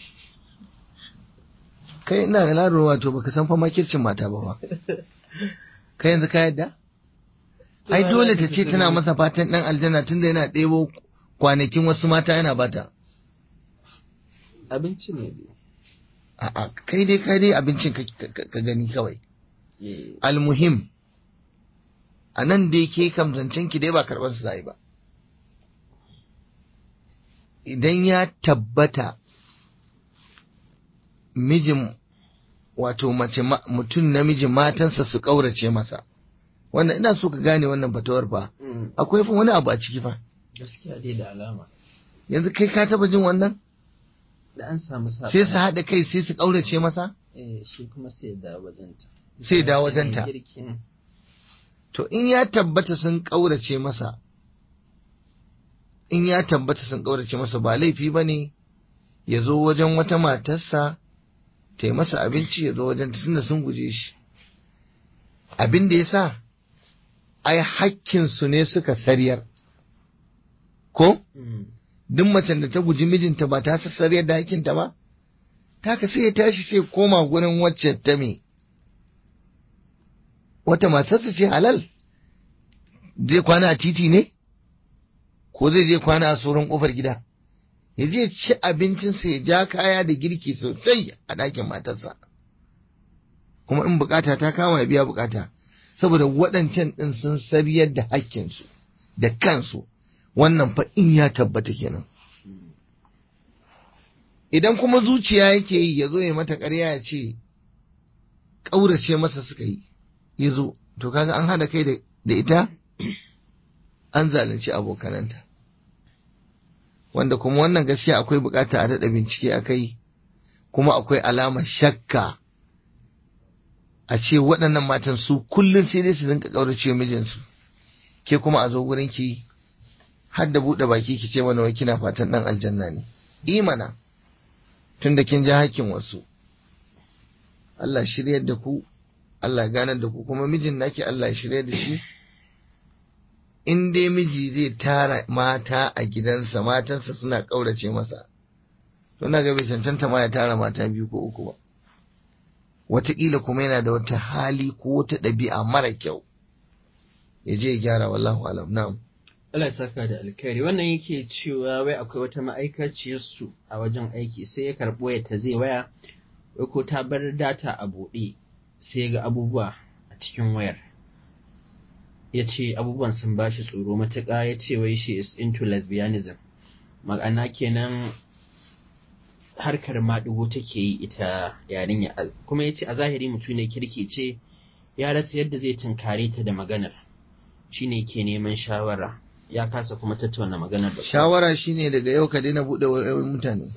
S2: kai ina ga laro wato baka san fa makircin mata ba ba kai yanzu ka yadda ai dole ta ce tana masa fatan dan aljanna tunda yana ɗebo kwanakin wasu mata yana bata
S1: abinci ne
S2: a'a kai dai kai dai abincin ka gani kawai almuhim a nan dai ke kam zancen ki dai ba karɓar su zai ba idan ya tabbata mijin wato mace mutum namiji matansa su ƙaurace masa wannan ina so ka gane wannan fatawar fa akwai fa wani abu a ciki fa
S1: gaskiya dai da alama
S2: yanzu kai ka taba jin wannan
S1: da an samu sa
S2: sai su haɗa kai sai su ƙaurace masa
S1: eh shi kuma sai da wajenta
S2: sai da wajenta to in ya tabbata sun ƙaurace masa in ya tabbata sun ƙaurace masa ba laifi ba ne ya zo wajen wata matarsa ta yi masa abinci ya zo wajen tunda sun guje shi abin da ya sa ai hakkinsu ne suka sariyar ko duk macen da ta guji mijinta ba ta sassariyar da hakkinta ba ta ka sai ya tashi sai koma gurin wacce ta me wata matarsa ce halal zai kwana a titi ne ko zai je kwana a tsoron kofar gida ya je ci abincinsa ya ja kaya da girki sosai a ɗakin matarsa kuma in bukata ta kama ya biya bukata saboda waɗancan ɗin sun sariyar da hakkinsu da kansu wannan fa in ya tabbata kenan idan kuma zuciya yake yi ya zo ya mata ƙarya ya ce ƙaurace masa suka yi ya zo to kaga an hada kai da ita an zalunci abokananta wanda kuma wannan gaskiya akwai bukata a daɗa bincike a kai kuma akwai alamar shakka a ce waɗannan matan su kullum sai dai su rinka ƙaurace mijinsu ke kuma a zo gurin ki har da buɗe baki ki ce mana wai kina fatan ɗan aljanna ne imana tun da kin ja hakkin wasu Allah shiryar da ku Allah ganar da ku kuma mijin naki Allah shiryar da shi in dai miji zai tara mata a gidansa matansa suna ƙaurace masa to na ga bai cancanta ma ya tara mata biyu ko uku ba wataƙila kuma yana da wata hali ko wata ɗabi'a mara kyau ya je ya gyara wallahu alam na'am
S1: Allah saka da alkhairi wannan yake cewa wai akwai wata ma'aikaciyar su a wajen aiki sai ya karɓo waya ta zai waya wai ko ta bar data a buɗe sai ga abubuwa a cikin wayar ya ce abubuwan sun ba shi tsoro matuƙa ya ce wai she is into lesbianism ma'ana kenan harkar maɗigo take yi ita yarinya kuma ya ce a zahiri mutum ne kirki ce ya rasa yadda zai tunkare ta da maganar shine ke neman shawara ya kasa kuma tattauna maganar da
S2: shawara shine daga yau ka daina buɗe wayoyin mutane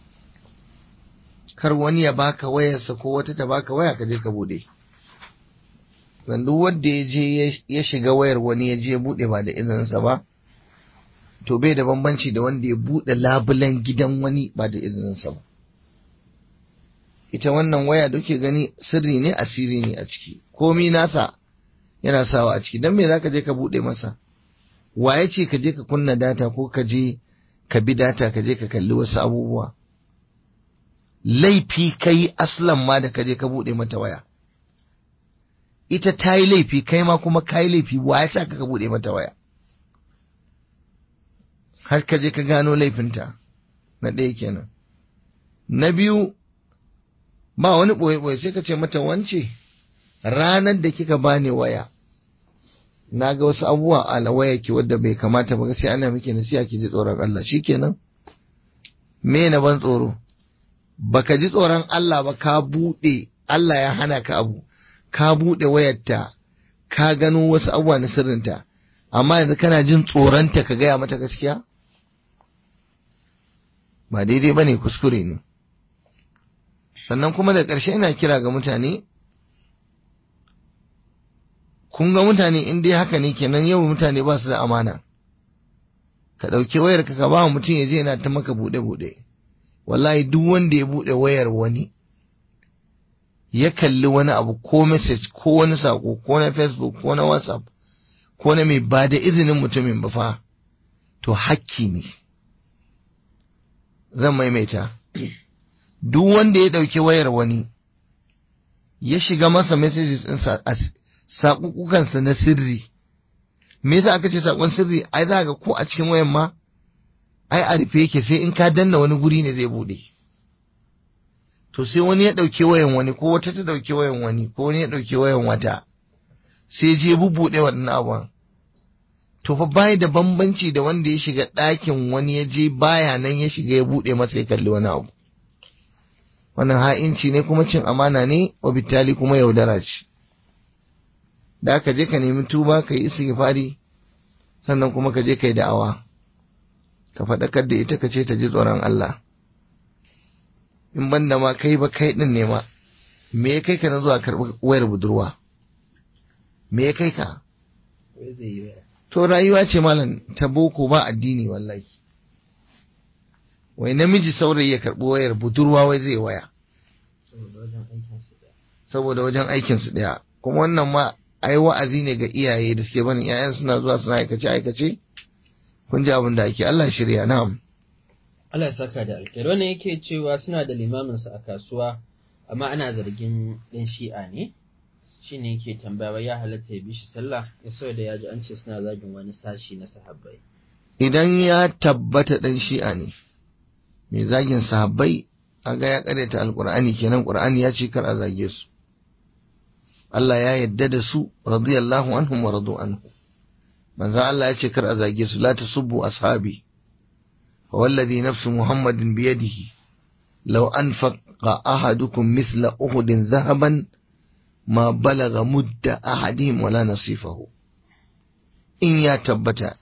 S2: kar wani ya baka wayarsa ko wata ta baka waya ka je ka buɗe duk wanda ya je ya shiga wayar wani ya je ya buɗe ba da izininsa ba to bai da bambanci da wanda ya buɗe labulen gidan wani ba da izininsa ba ita wannan waya duke gani sirri ne asiri ne a ciki komi nasa yana sawa a ciki dan me zaka je ka buɗe masa waye ce ka je ka kunna data ko ka je ka bi data ka je ka kalli wasu abubuwa laifi kai aslan ma da kaje ka buɗe mata waya ita ta yi laifi kai ma kuma ka yi laifi wa ya sa ka buɗe mata waya har ka je ka gano laifinta na ɗaya kenan na biyu ba wani ɓoye-ɓoye sai ka ce mata wance ranar da kika bani waya na ga wasu abubuwa a waya ki wadda bai kamata ba sai ana miki nasiha ki ji tsoron Allah shikenan me na ban tsoro baka ji tsoron Allah ba ka buɗe Allah ya hana ka abu ka buɗe wayarta ka gano wasu abubuwa na sirrinta amma yanzu kana jin tsoronta ka gaya mata gaskiya ba daidai ba ne kuskure ne sannan kuma da ƙarshe ina kira ga mutane kun ga mutane in dai haka ne kenan yau mutane ba su da amana ka ɗauki wayar ka ba mutum ya je yana ta maka buɗe-buɗe wallahi duk wanda ya buɗe wayar wani ya kalli wani abu ko message ko wani sako ko na facebook ko na whatsapp ko na mai ba da izinin mutumin ba fa to hakki ne zan maimaita duk wanda ya ɗauki wayar wani ya shiga masa messages ɗinsa a saƙuƙukansa na sirri me yasa aka ce saƙon sirri ai za ga ko a cikin wayan ma ai a rufe yake sai in ka danna wani guri ne zai buɗe to sai wani ya ɗauki wayan wani ko wata ta ɗauki wayan wani ko wani ya ɗauki wayan wata sai je bubuɗe waɗannan abubuwan to fa bai da bambanci da wanda ya shiga ɗakin wani ya je baya nan ya shiga ya buɗe masa ya kalli wani abu wannan ha'inci ne kuma cin amana ne wa bitali kuma yaudara ce da ka je ka nemi tuba ka yi istighfari sannan kuma ka je ka yi da'awa ka faɗakar da ita ka ce ta ji tsoron Allah in banda ma kai ba kai din ne ma me ya kai ka na zuwa karɓi wayar budurwa me ya kai ka to rayuwa ce malam ta boko ba addini wallahi wai namiji saurayi ya karɓi wayar budurwa wai zai waya saboda wajen aikinsu ɗaya kuma wannan ma ai wa'azi ne ga iyaye da suke barin 'ya'yan suna zuwa suna aikace aikace kun ji abin da ake Allah shirya na'am
S1: Allah ya saka da alkhairi wannan yake cewa suna da limamin su a kasuwa amma ana zargin ɗan shi'a ne shine yake tambaya ya halatta ya bi shi sallah ya so da ya ji an ce suna zagin wani sashi na sahabbai
S2: idan ya tabbata ɗan shi'a ne mai zagin sahabbai aga ya karyata alqur'ani kenan qur'ani ya ce kar a zage su Allah ya yadda da su radiyallahu anhum wa radu anhu manzo Allah ya ce kar a zage su la tasubbu ashabi fa wallazi nafsu muhammadin bi yadihi law anfaqa ahadukum mithla uhudin dhahaban ma balaga mudda ahadihim wala nasifahu in ya tabbata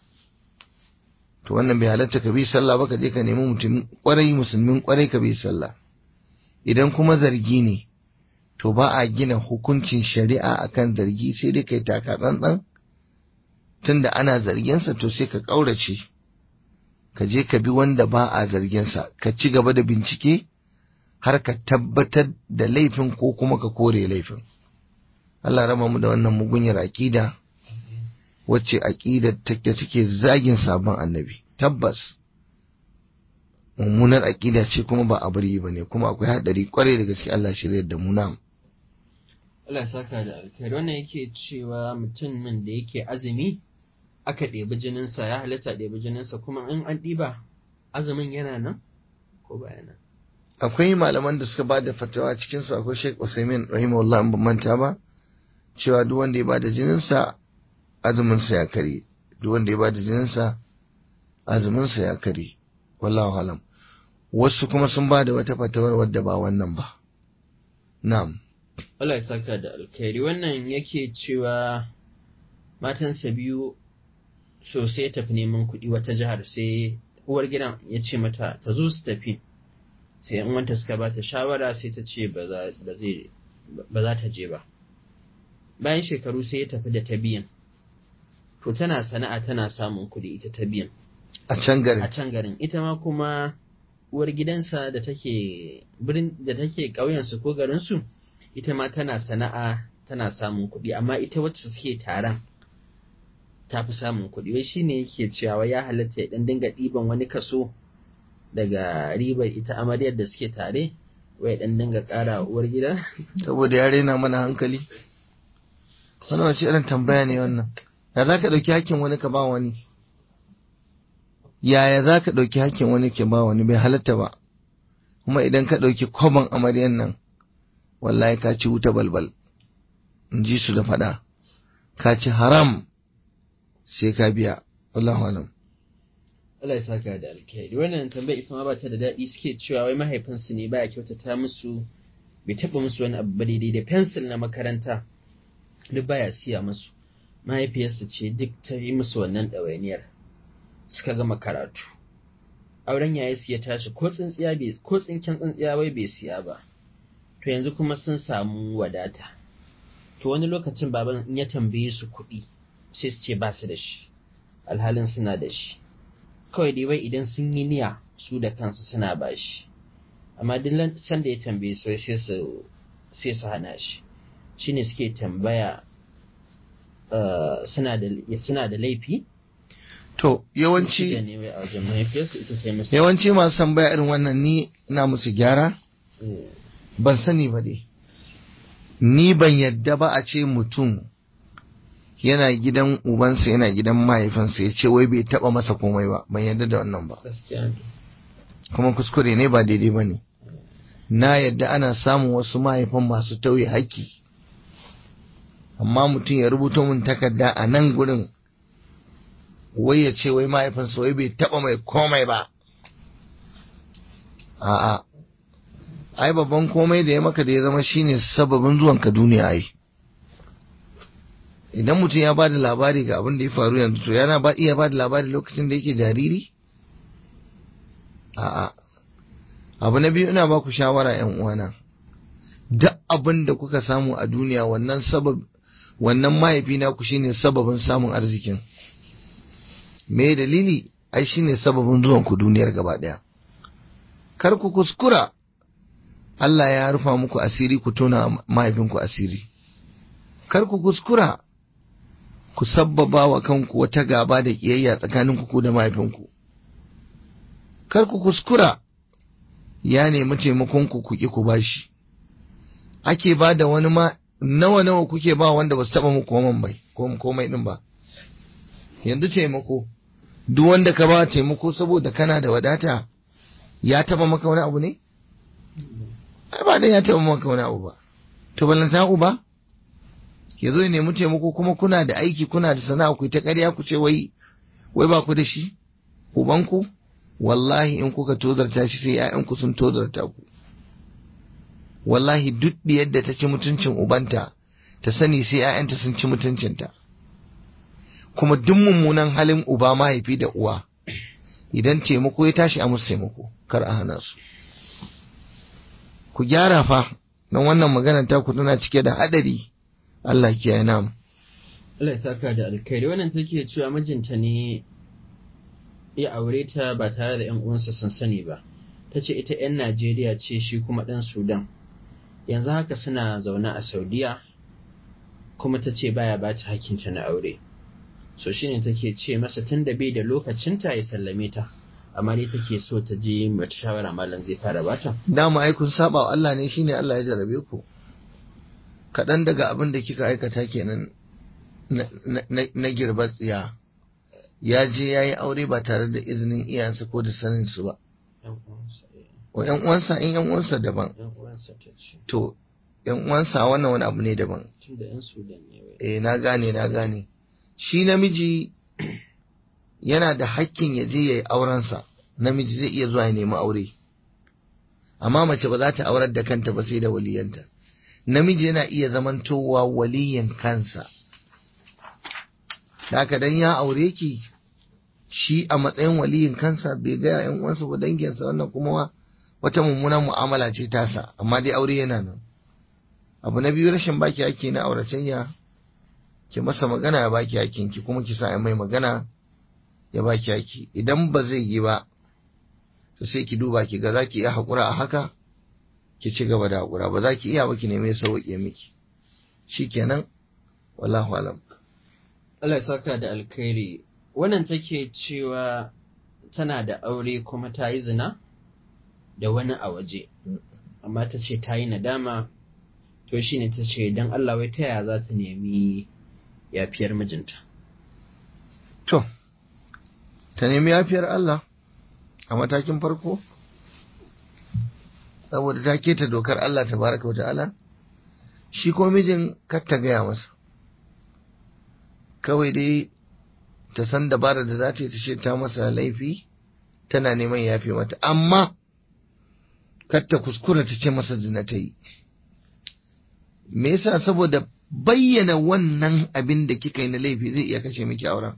S2: to wannan bai halatta ka bi sallah ba ka je ka nemi mutum kwarai musulmin kwarai ka bi sallah idan kuma zargi ne to ba a gina hukuncin shari'a akan zargi sai dai kai taka tsantsan tunda ana zarginsa to sai ka ƙaurace ka je ka bi wanda ba a zarginsa ka ci gaba da bincike har ka tabbatar da laifin ko kuma ka kore laifin Allah raba mu da wannan mugunyar aƙida wacce aƙidar take take zagin sabon annabi tabbas mummunar aƙida ce kuma ba a bari ba ne kuma akwai haɗari kwarai da gaske Allah shirya da mu nam
S1: Allah ya saka da alkhairi wannan yake cewa mutumin da yake azumi aka ɗebi jininsa ya halatta ɗebi jininsa kuma in an ɗiba azumin yana nan ko baya nan
S2: akwai malaman da suka ba da fatawa cikin su akwai Sheikh Usaimin rahimahullah in ban manta ba cewa duk wanda ya ba da jininsa azumin sa ya kare duk wanda ya ba da jininsa azumin sa ya kare wallahu alam wasu kuma sun ba da wata fatawar wadda ba wannan ba na'am
S1: Allah ya saka da alkhairi wannan yake cewa matansa biyu so sai ya tafi neman kuɗi wata jihar sai uwar gidan ya ce mata ta zo su tafi sai yan wanta suka ba ta shawara sai ta ce ba za ta je ba bayan shekaru sai ya tafi da ta biyan to tana sana'a tana samun kuɗi ita ta biyan
S2: a can garin
S1: a can garin ita ma kuma uwar gidansa da take birin da take ƙauyensu ko garinsu ita ma tana sana'a tana samun kuɗi amma ita wacce suke taron ta fi samun kuɗi wai shine yake cewa ya halatta ya dan dinga ɗiban wani kaso daga ribar ita amaryar da suke tare wai dan dinga ƙara uwar gida
S2: saboda ya rena mana hankali wannan wace irin tambaya ne wannan ya za ka ɗauki hakkin wani ka ba wani yaya za ka ɗauki hakkin wani ka ba wani bai halatta ba kuma idan ka ɗauki kwaban amaryan nan wallahi ka ci wuta balbal in ji su da faɗa ka ci haram sai ka biya wallahu alam
S1: Allah ya saka da alkhairi wannan tambaya ita ma ba ta da daɗi suke cewa wai mahaifinsu ne baya kyautata musu bai taɓa musu wani abu ba daidai da fensil na makaranta duk baya siya musu mahaifiyarsu ce duk ta yi musu wannan ɗawainiyar suka gama karatu auren yayi su ya tashi ko tsintsiya bai ko tsinken tsintsiya wai bai siya ba to yanzu kuma sun samu wadata to wani lokacin baban in ya tambaye su kuɗi sai su ce ba su da shi alhalin suna da shi kawai dai wai idan sun yi niyya su da kansu suna ba shi amma duk sanda ya tambaye su sai su sai su hana shi shine suke tambaya suna da suna da laifi
S2: to yawanci
S1: ne wai a wajen mahaifiyarsu ita ce musu
S2: yawanci masu tambaya irin wannan ni ina musu gyara ban sani ba dai ni ban yadda ba a ce mutum yana gidan ubansa yana gidan mahaifinsa ya ce wai bai taba masa komai ba ban yadda da wannan ba
S1: gaskiya ne
S2: kuma kuskure ne ba daidai ba ne na yadda ana samun wasu mahaifan masu tauye haƙƙi amma mutum ya rubuto min takarda a nan gurin wai ya ce wai mahaifinsa wai bai taba mai komai ba a'a ai babban komai da ya maka da ya zama shine sababin zuwanka duniya ai idan mutum ya bada labari ga abin da ya faru yanzu to yana ba iya bada labari lokacin da yake jariri a'a abu na biyu ina ba ku shawara yan uwana duk abin da kuka samu a duniya wannan sabab wannan mahaifi na ku shine sababin samun arzikin me dalili ai shine sababin zuwan ku duniyar gaba daya kar ku kuskura Allah ya rufa muku asiri ku tona mahaifinku asiri kar ku kuskura ku sabbaba wa kanku wata gaba da kiyayya tsakanin ku da mahaifinku kar ku kuskura ya nemi taimakon ku ku ki ku bashi ake ba da wani ma nawa nawa kuke ba wanda ba su taba muku komai bai komai din ba yanzu taimako duk wanda ka ba taimako saboda kana da wadata ya taba maka wani abu ne ai ba dan ya taba maka wani abu ba to ballanta uba ya zo ya nemi taimako kuma kuna da aiki kuna da sana'a ku ta ƙarya ku ce wai wai ba ku da shi ubanku wallahi in kuka tozarta shi sai ƴaƴanku sun tozarta ku wallahi duk yadda ta ci mutuncin ubanta ta sani sai ƴaƴanta sun ci mutuncinta kuma duk mummunan halin uba mahaifi da uwa idan taimako ya tashi a musu taimako kar a hana su ku gyara fa don wannan maganar ta ku tana cike da hadari Allah kiyaye namu
S1: Allah ya saka da alkhairi wannan take cewa mijinta ne ya aure ta ba tare da 'yan uwansa sun sani ba ta ce ita 'yan Najeriya ce shi kuma ɗan Sudan yanzu haka suna zaune a Saudiya kuma ta ce baya ba ta hakinta na aure so shine take ce masa tun da bai da lokacinta ya sallame ta amma dai take so ta je mata shawara malam zai fara bata
S2: dama ai kun saba wa Allah ne shine Allah ya jarabe ku kaɗan daga abin da kika aikata kenan na girbar tsiya ya je ya yi aure ba tare da izinin iyayensa ko da sanin su ba wa yan uwansa in yan uwansa daban to yan uwansa wannan wani abu ne daban eh na gane na gane shi namiji yana da hakkin ya je ya yi aurensa namiji zai iya zuwa ya nemi aure amma mace ba za ta aurar da kanta ba sai da waliyanta namiji yana iya zamantowa waliyin kansa haka dan ya aure ki shi a matsayin waliyin kansa bai ga yan uwansa ba danginsa wannan kuma wata mummunan mu'amala ce tasa amma dai aure yana nan abu na biyu rashin baki ake na auratayya ki masa magana ya baki hakin ki kuma ki sa mai magana ya baki haki idan ba zai yi ba to sai ki duba ki ga zaki iya hakura a haka ki ci gaba da hakura ba za ki iya ba ki neme sauƙi miki shikenan wallahu alam
S1: Allah ya saka da alkhairi wannan take cewa tana da aure kuma ta yi zina da wani a waje amma ta ce ta yi nadama to shi ne ta ce don Allah wai ta yaya za ta nemi yafiyar mijinta
S2: to ta nemi yafiyar Allah a matakin farko saboda ta keta dokar Allah ta baraka wa ta'ala shi ko mijin kar ta gaya masa kawai dai ta san dabarar da za ta yi ta ce ta masa laifi tana neman yafe mata amma kar ta kuskura ta ce masa zina ta yi me yasa saboda bayyana wannan abin da kika yi na laifi zai iya kashe miki auren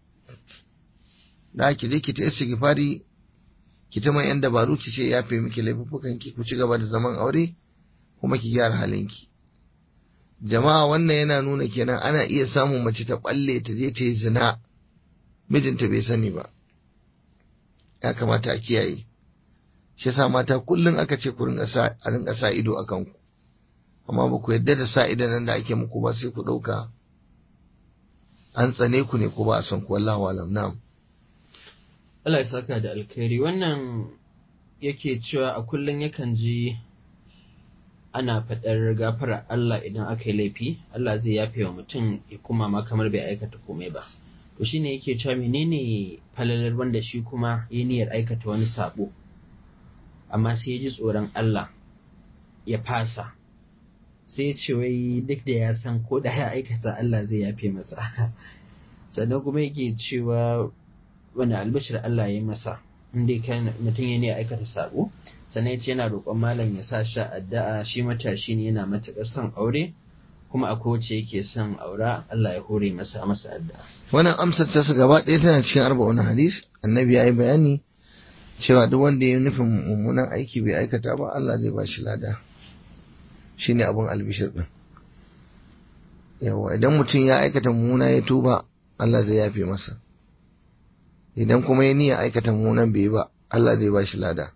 S2: da ki je ki ta istighfari ki ta mai yan dabaru ki ce yafe miki laifukan ki ku ci gaba da zaman aure kuma ki gyara halinki jama'a wannan yana nuna kenan ana iya samun mace ta balle ta je ta yi zina mijinta bai sani ba ya kamata a kiyaye shi yasa mata kullum aka ce ku ringa sa a ringa sa ido a kanku amma ba ku yadda da sa idan nan da ake muku ba sai ku ɗauka an tsane ku ne ko ba a son ku wallahu alam na'am
S1: Allah ya saka da alkhairi wannan yake cewa a kullum yakan ji ana faɗar gafara Allah idan aka yi laifi Allah zai yafe wa mutum ya kuma ma kamar bai aikata komai ba to shine yake cewa menene falalar wanda shi kuma ya niyyar aikata wani sabo amma sai ya ji tsoron Allah ya fasa sai ya ce wai duk da ya san ko da ya aikata Allah zai yafe masa sannan kuma yake cewa wani albashir Allah ya yi masa inda kan mutum ya ne aikata sabo sannan ya ce yana roƙon malam ya sa shi addu'a shi matashi ne yana matuƙar son aure kuma a kowace yake son aura Allah ya hore masa masa addu'a
S2: wannan amsar ta su gaba ɗaya tana cikin arba'un hadis annabi ya yi bayani cewa duk wanda ya nufin mummunan aiki bai aikata ba Allah zai ba shi lada shine abun albishir din yawa idan mutum ya aikata mummuna ya tuba Allah zai yafe masa idan kuma ya niyya aikata mummunan bai ba Allah zai ba shi lada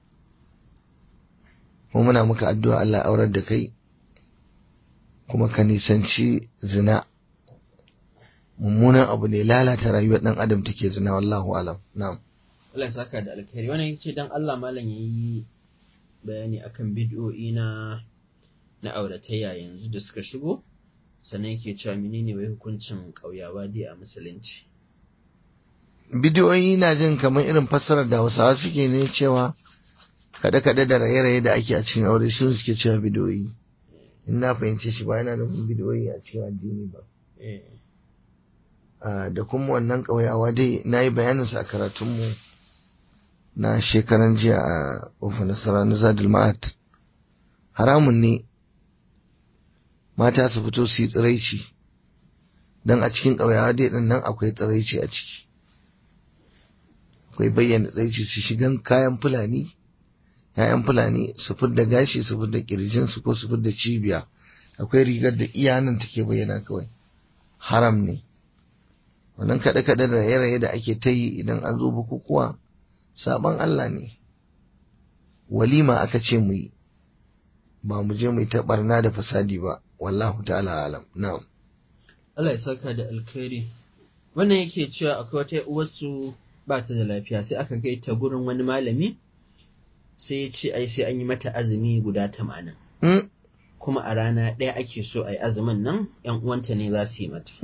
S2: kuma muna muka addu'a Allah ya aurar da kai kuma ka nisanci zina mummunan abu ne lalata rayuwar dan adam take zina wallahu alam na'am
S1: Allah ya saka da alkhairi wannan yace dan Allah malam yayi bayani akan bid'o'i na na auratayya yanzu da suka shigo sannan yake cewa menene wai hukuncin kauyawa dai a musulunci
S2: bidiyoyi na jin kamar irin fassarar da hausawa suke ne cewa kaɗe-kaɗe da raye-raye da ake a cikin aure shi suke cewa bidiyoyi in na fahimce shi ba yana nufin bidiyoyi a cikin addini ba da kuma wannan ƙauyawa dai na yi bayaninsa a karatunmu na shekaran jiya a ƙofar nasara na zadul ma'ad haramun ne mata su fito su yi tsiraici don a cikin ƙauyawa dai ɗin nan akwai tsiraici a ciki akwai bayyana tsiraici su shigan kayan fulani ‘ya'yan fulani su fidda gashi su fidda ƙirjinsu ko su fidda cibiya akwai rigar da iyanan take bayyana kawai haram ne wannan kaɗe-kaɗe da raye-raye da ake ta yi idan an zo bukukuwa saban Allah ne walima aka ce mu yi ba mu je mu yi ta barna da fasadi ba wallahu ta'ala alam na'am
S1: Allah ya saka da alkhairi wannan yake cewa akwai wata uwarsu ba ta da lafiya sai aka gaita gurin wani malami sai ya ce ai sai an yi mata azumi guda tamanin kuma a rana ɗaya ake so a yi azumin nan ‘yan uwanta ne za su yi mata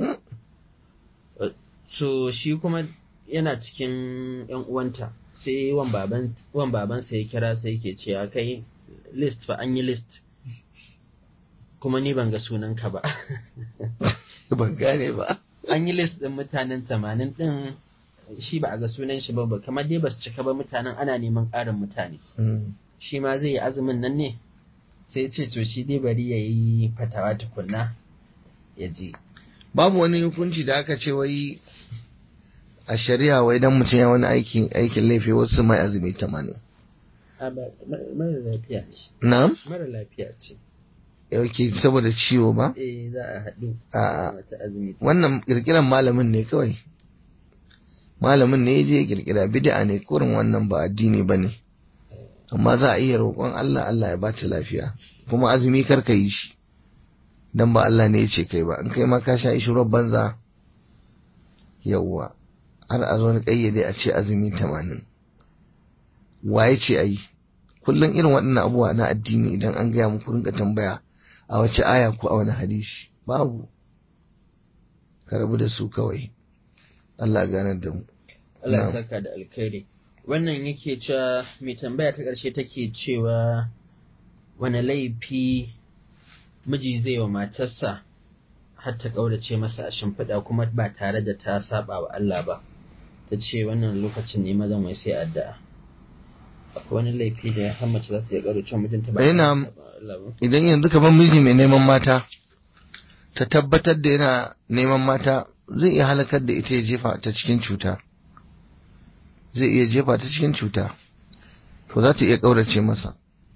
S1: so shi kuma yana cikin ‘yan uwanta sai wan babansa ya kira sai ke ce ya kai list fa an yi list kuma ni ban ga sunanka ba
S2: ban gane ba
S1: an yi list ɗin mutanen tamanin ɗin shi ba a ga sunan shi ba ba kamar dai ba su cika ba mutanen ana neman ƙarin mutane shi ma zai yi azumin nan ne sai ce to shi dai bari ya yi fatawa tukunna ya je
S2: babu wani hukunci da aka ce wai a shari'a wai dan mutum ya wani aikin aikin laifi wasu mai azumi tamanin
S1: mara lafiya ce
S2: na'am
S1: mara lafiya ce
S2: yauke saboda ciwo ba
S1: eh za a haɗu
S2: a
S1: mata azumi
S2: wannan kirkiran malamin ne kawai malamin ne ya je kirkira bid'a ne kurin wannan ba addini ba ne amma za a iya roƙon Allah Allah ya bata lafiya kuma azumi kar ka yi shi dan ba Allah ne ya ce kai ba in kai ma ka sha ishirar banza yawwa har a zo ni kayyade a ce azumi tamanin waye ce ayi kullum irin waɗannan abubuwa na addini idan an gaya muku rinka tambaya a wace aya ko a wani hadisi babu ka rabu da su kawai Allah ganar da mu
S1: Allah ya
S2: Na'am.
S1: saka da alkhairi wannan yake cewa mai tambaya ta ƙarshe take cewa wani laifi miji zai wa matarsa har ta ƙaurace masa a shimfiɗa kuma ba tare da ta saba wa Allah ba ta ce wannan lokacin ne mazan wai sai addu'a akwai wani laifi da ya mace za ta iya ƙaurace wa mijinta ba
S2: Eh,
S1: tare da
S2: na'am.
S1: saba wa Allah ba
S2: idan yanzu kamar miji mai neman mata ta tabbatar da yana neman mata zai iya halakar da ita ya jefa ta cikin cuta zai iya jefa ta cikin cuta to za ta iya ƙaurace masa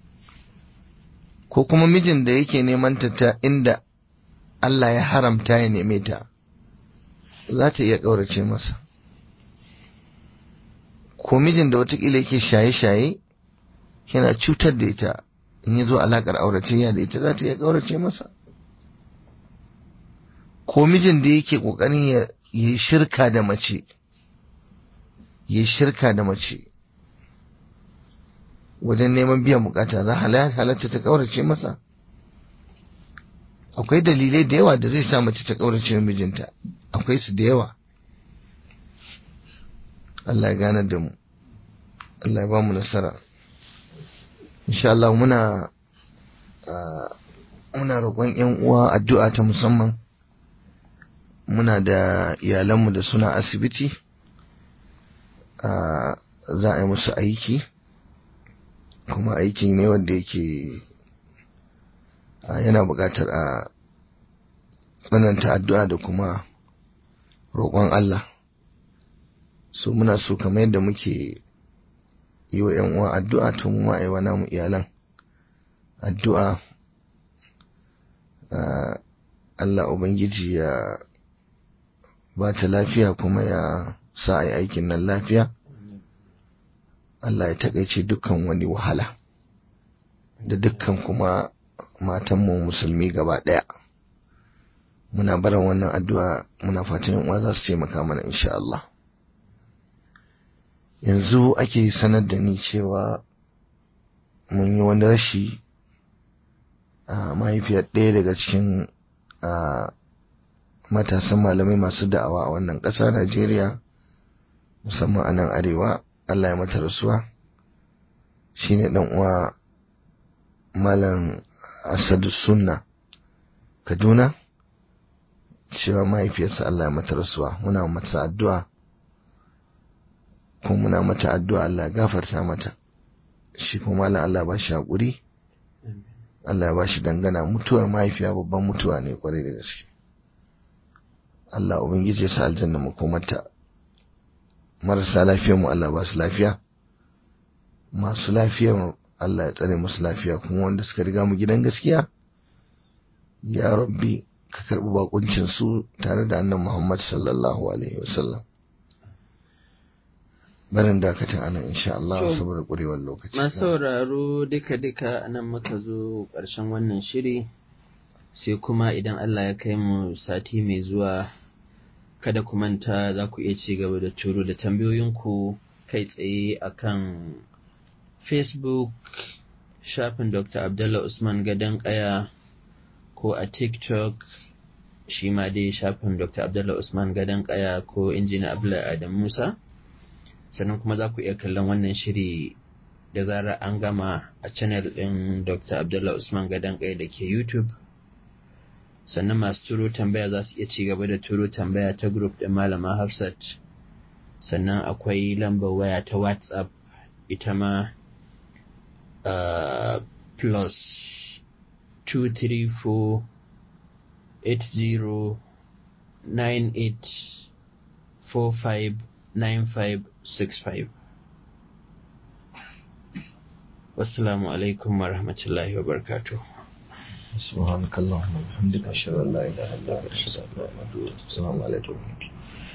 S2: ko kuma mijin da yake neman ta ta inda Allah ya haramta ya neme ta za ta iya ƙaurace masa ko mijin da watakila yake shaye-shaye yana cutar da ita in ya zo alaƙar auratayya da ita za ta iya ƙaurace masa ko mijin da yake ƙoƙarin ya yi shirka da mace ya yi shirka da mace wajen neman biyan bukata za halatta ta ƙaurace masa akwai dalilai da yawa da zai sa mace ta ƙaurace mijinta akwai su da yawa Allah ya gane da mu Allah ya ba mu nasara insha Allah muna ah, muna roƙon ƴan uwa addu'a ta musamman muna da iyalanmu da suna asibiti ah, za a yi musu aiki kuma aiki ne wanda yake ah, yana buƙatar a tsananta addu'a da kuma roƙon Allah so muna so kamar yadda muke yi wa ‘yan uwa addu'a tun mu ma'aiwa namu iyalan addu'a ah, Allah Ubangiji ya ba ta lafiya kuma ya sa a yi aikin nan lafiya Allah ya taƙaice dukkan wani wahala da dukkan kuma matanmu musulmi gaba ɗaya muna barin wannan addu'a muna fatan yan uwa za su taimaka mana insha Allah yanzu ake sanar da ni cewa mun yi wani rashi a mahaifiyar ɗaya daga cikin a matasan malamai masu da'awa a wannan ƙasa Najeriya musamman a nan arewa Allah ya mata rasuwa shine ɗan uwa malam Asadu Sunna Kaduna cewa mahaifiyarsa Allah ya mata rasuwa muna mata addu'a kuma muna mata addu'a Allah ya gafarta mata shi kuma malam Allah ba shi haƙuri Allah ya ba shi dangana mutuwar mahaifiya babban mutuwa ne kwarai da gaske Allah ubangiji ya sa aljanna makomarta marasa lafiyar mu Allah ba su lafiya masu lafiyar Allah ya tsare musu lafiya kuma wanda suka riga mu gidan gaskiya ya rabbi ka karɓi bakuncin su tare da annan Muhammad sallallahu alaihi wasallam barin dakatan anan insha Allah
S1: To,
S2: saboda ƙurewar lokaci
S1: Masu sauraro duka-duka nan muka zo ƙarshen wannan shiri sai kuma idan Allah ya kai mu sati mai zuwa kada ku manta za ku iya ci gaba da turo da tambayoyinku kai tsaye akan Facebook shafin Dr. Abdullah Usman Gadon Kaya ko a TikTok shi ma dai shafin Dr. Abdullah Usman Gadon Kaya ko Injina Abdullah Adam Musa. sannan kuma za ku iya kallon wannan shiri da zarar an gama a channel ɗin Dr. Abdullah Usman Gadon Kai da ke YouTube. Sannan masu turo tambaya za su iya ci gaba da turo tambaya ta group ɗin Malama Hafsat. Sannan akwai lambar waya ta WhatsApp ita ma uh, plus 234 80 98 45 9565 wassalamu alaikum wa rahmatullahi wa barakatuh
S2: سبحانك اللهم وبحمدك أشهد أن لا إله إلا أنت أستغفرك وأتوب إليك السلام عليكم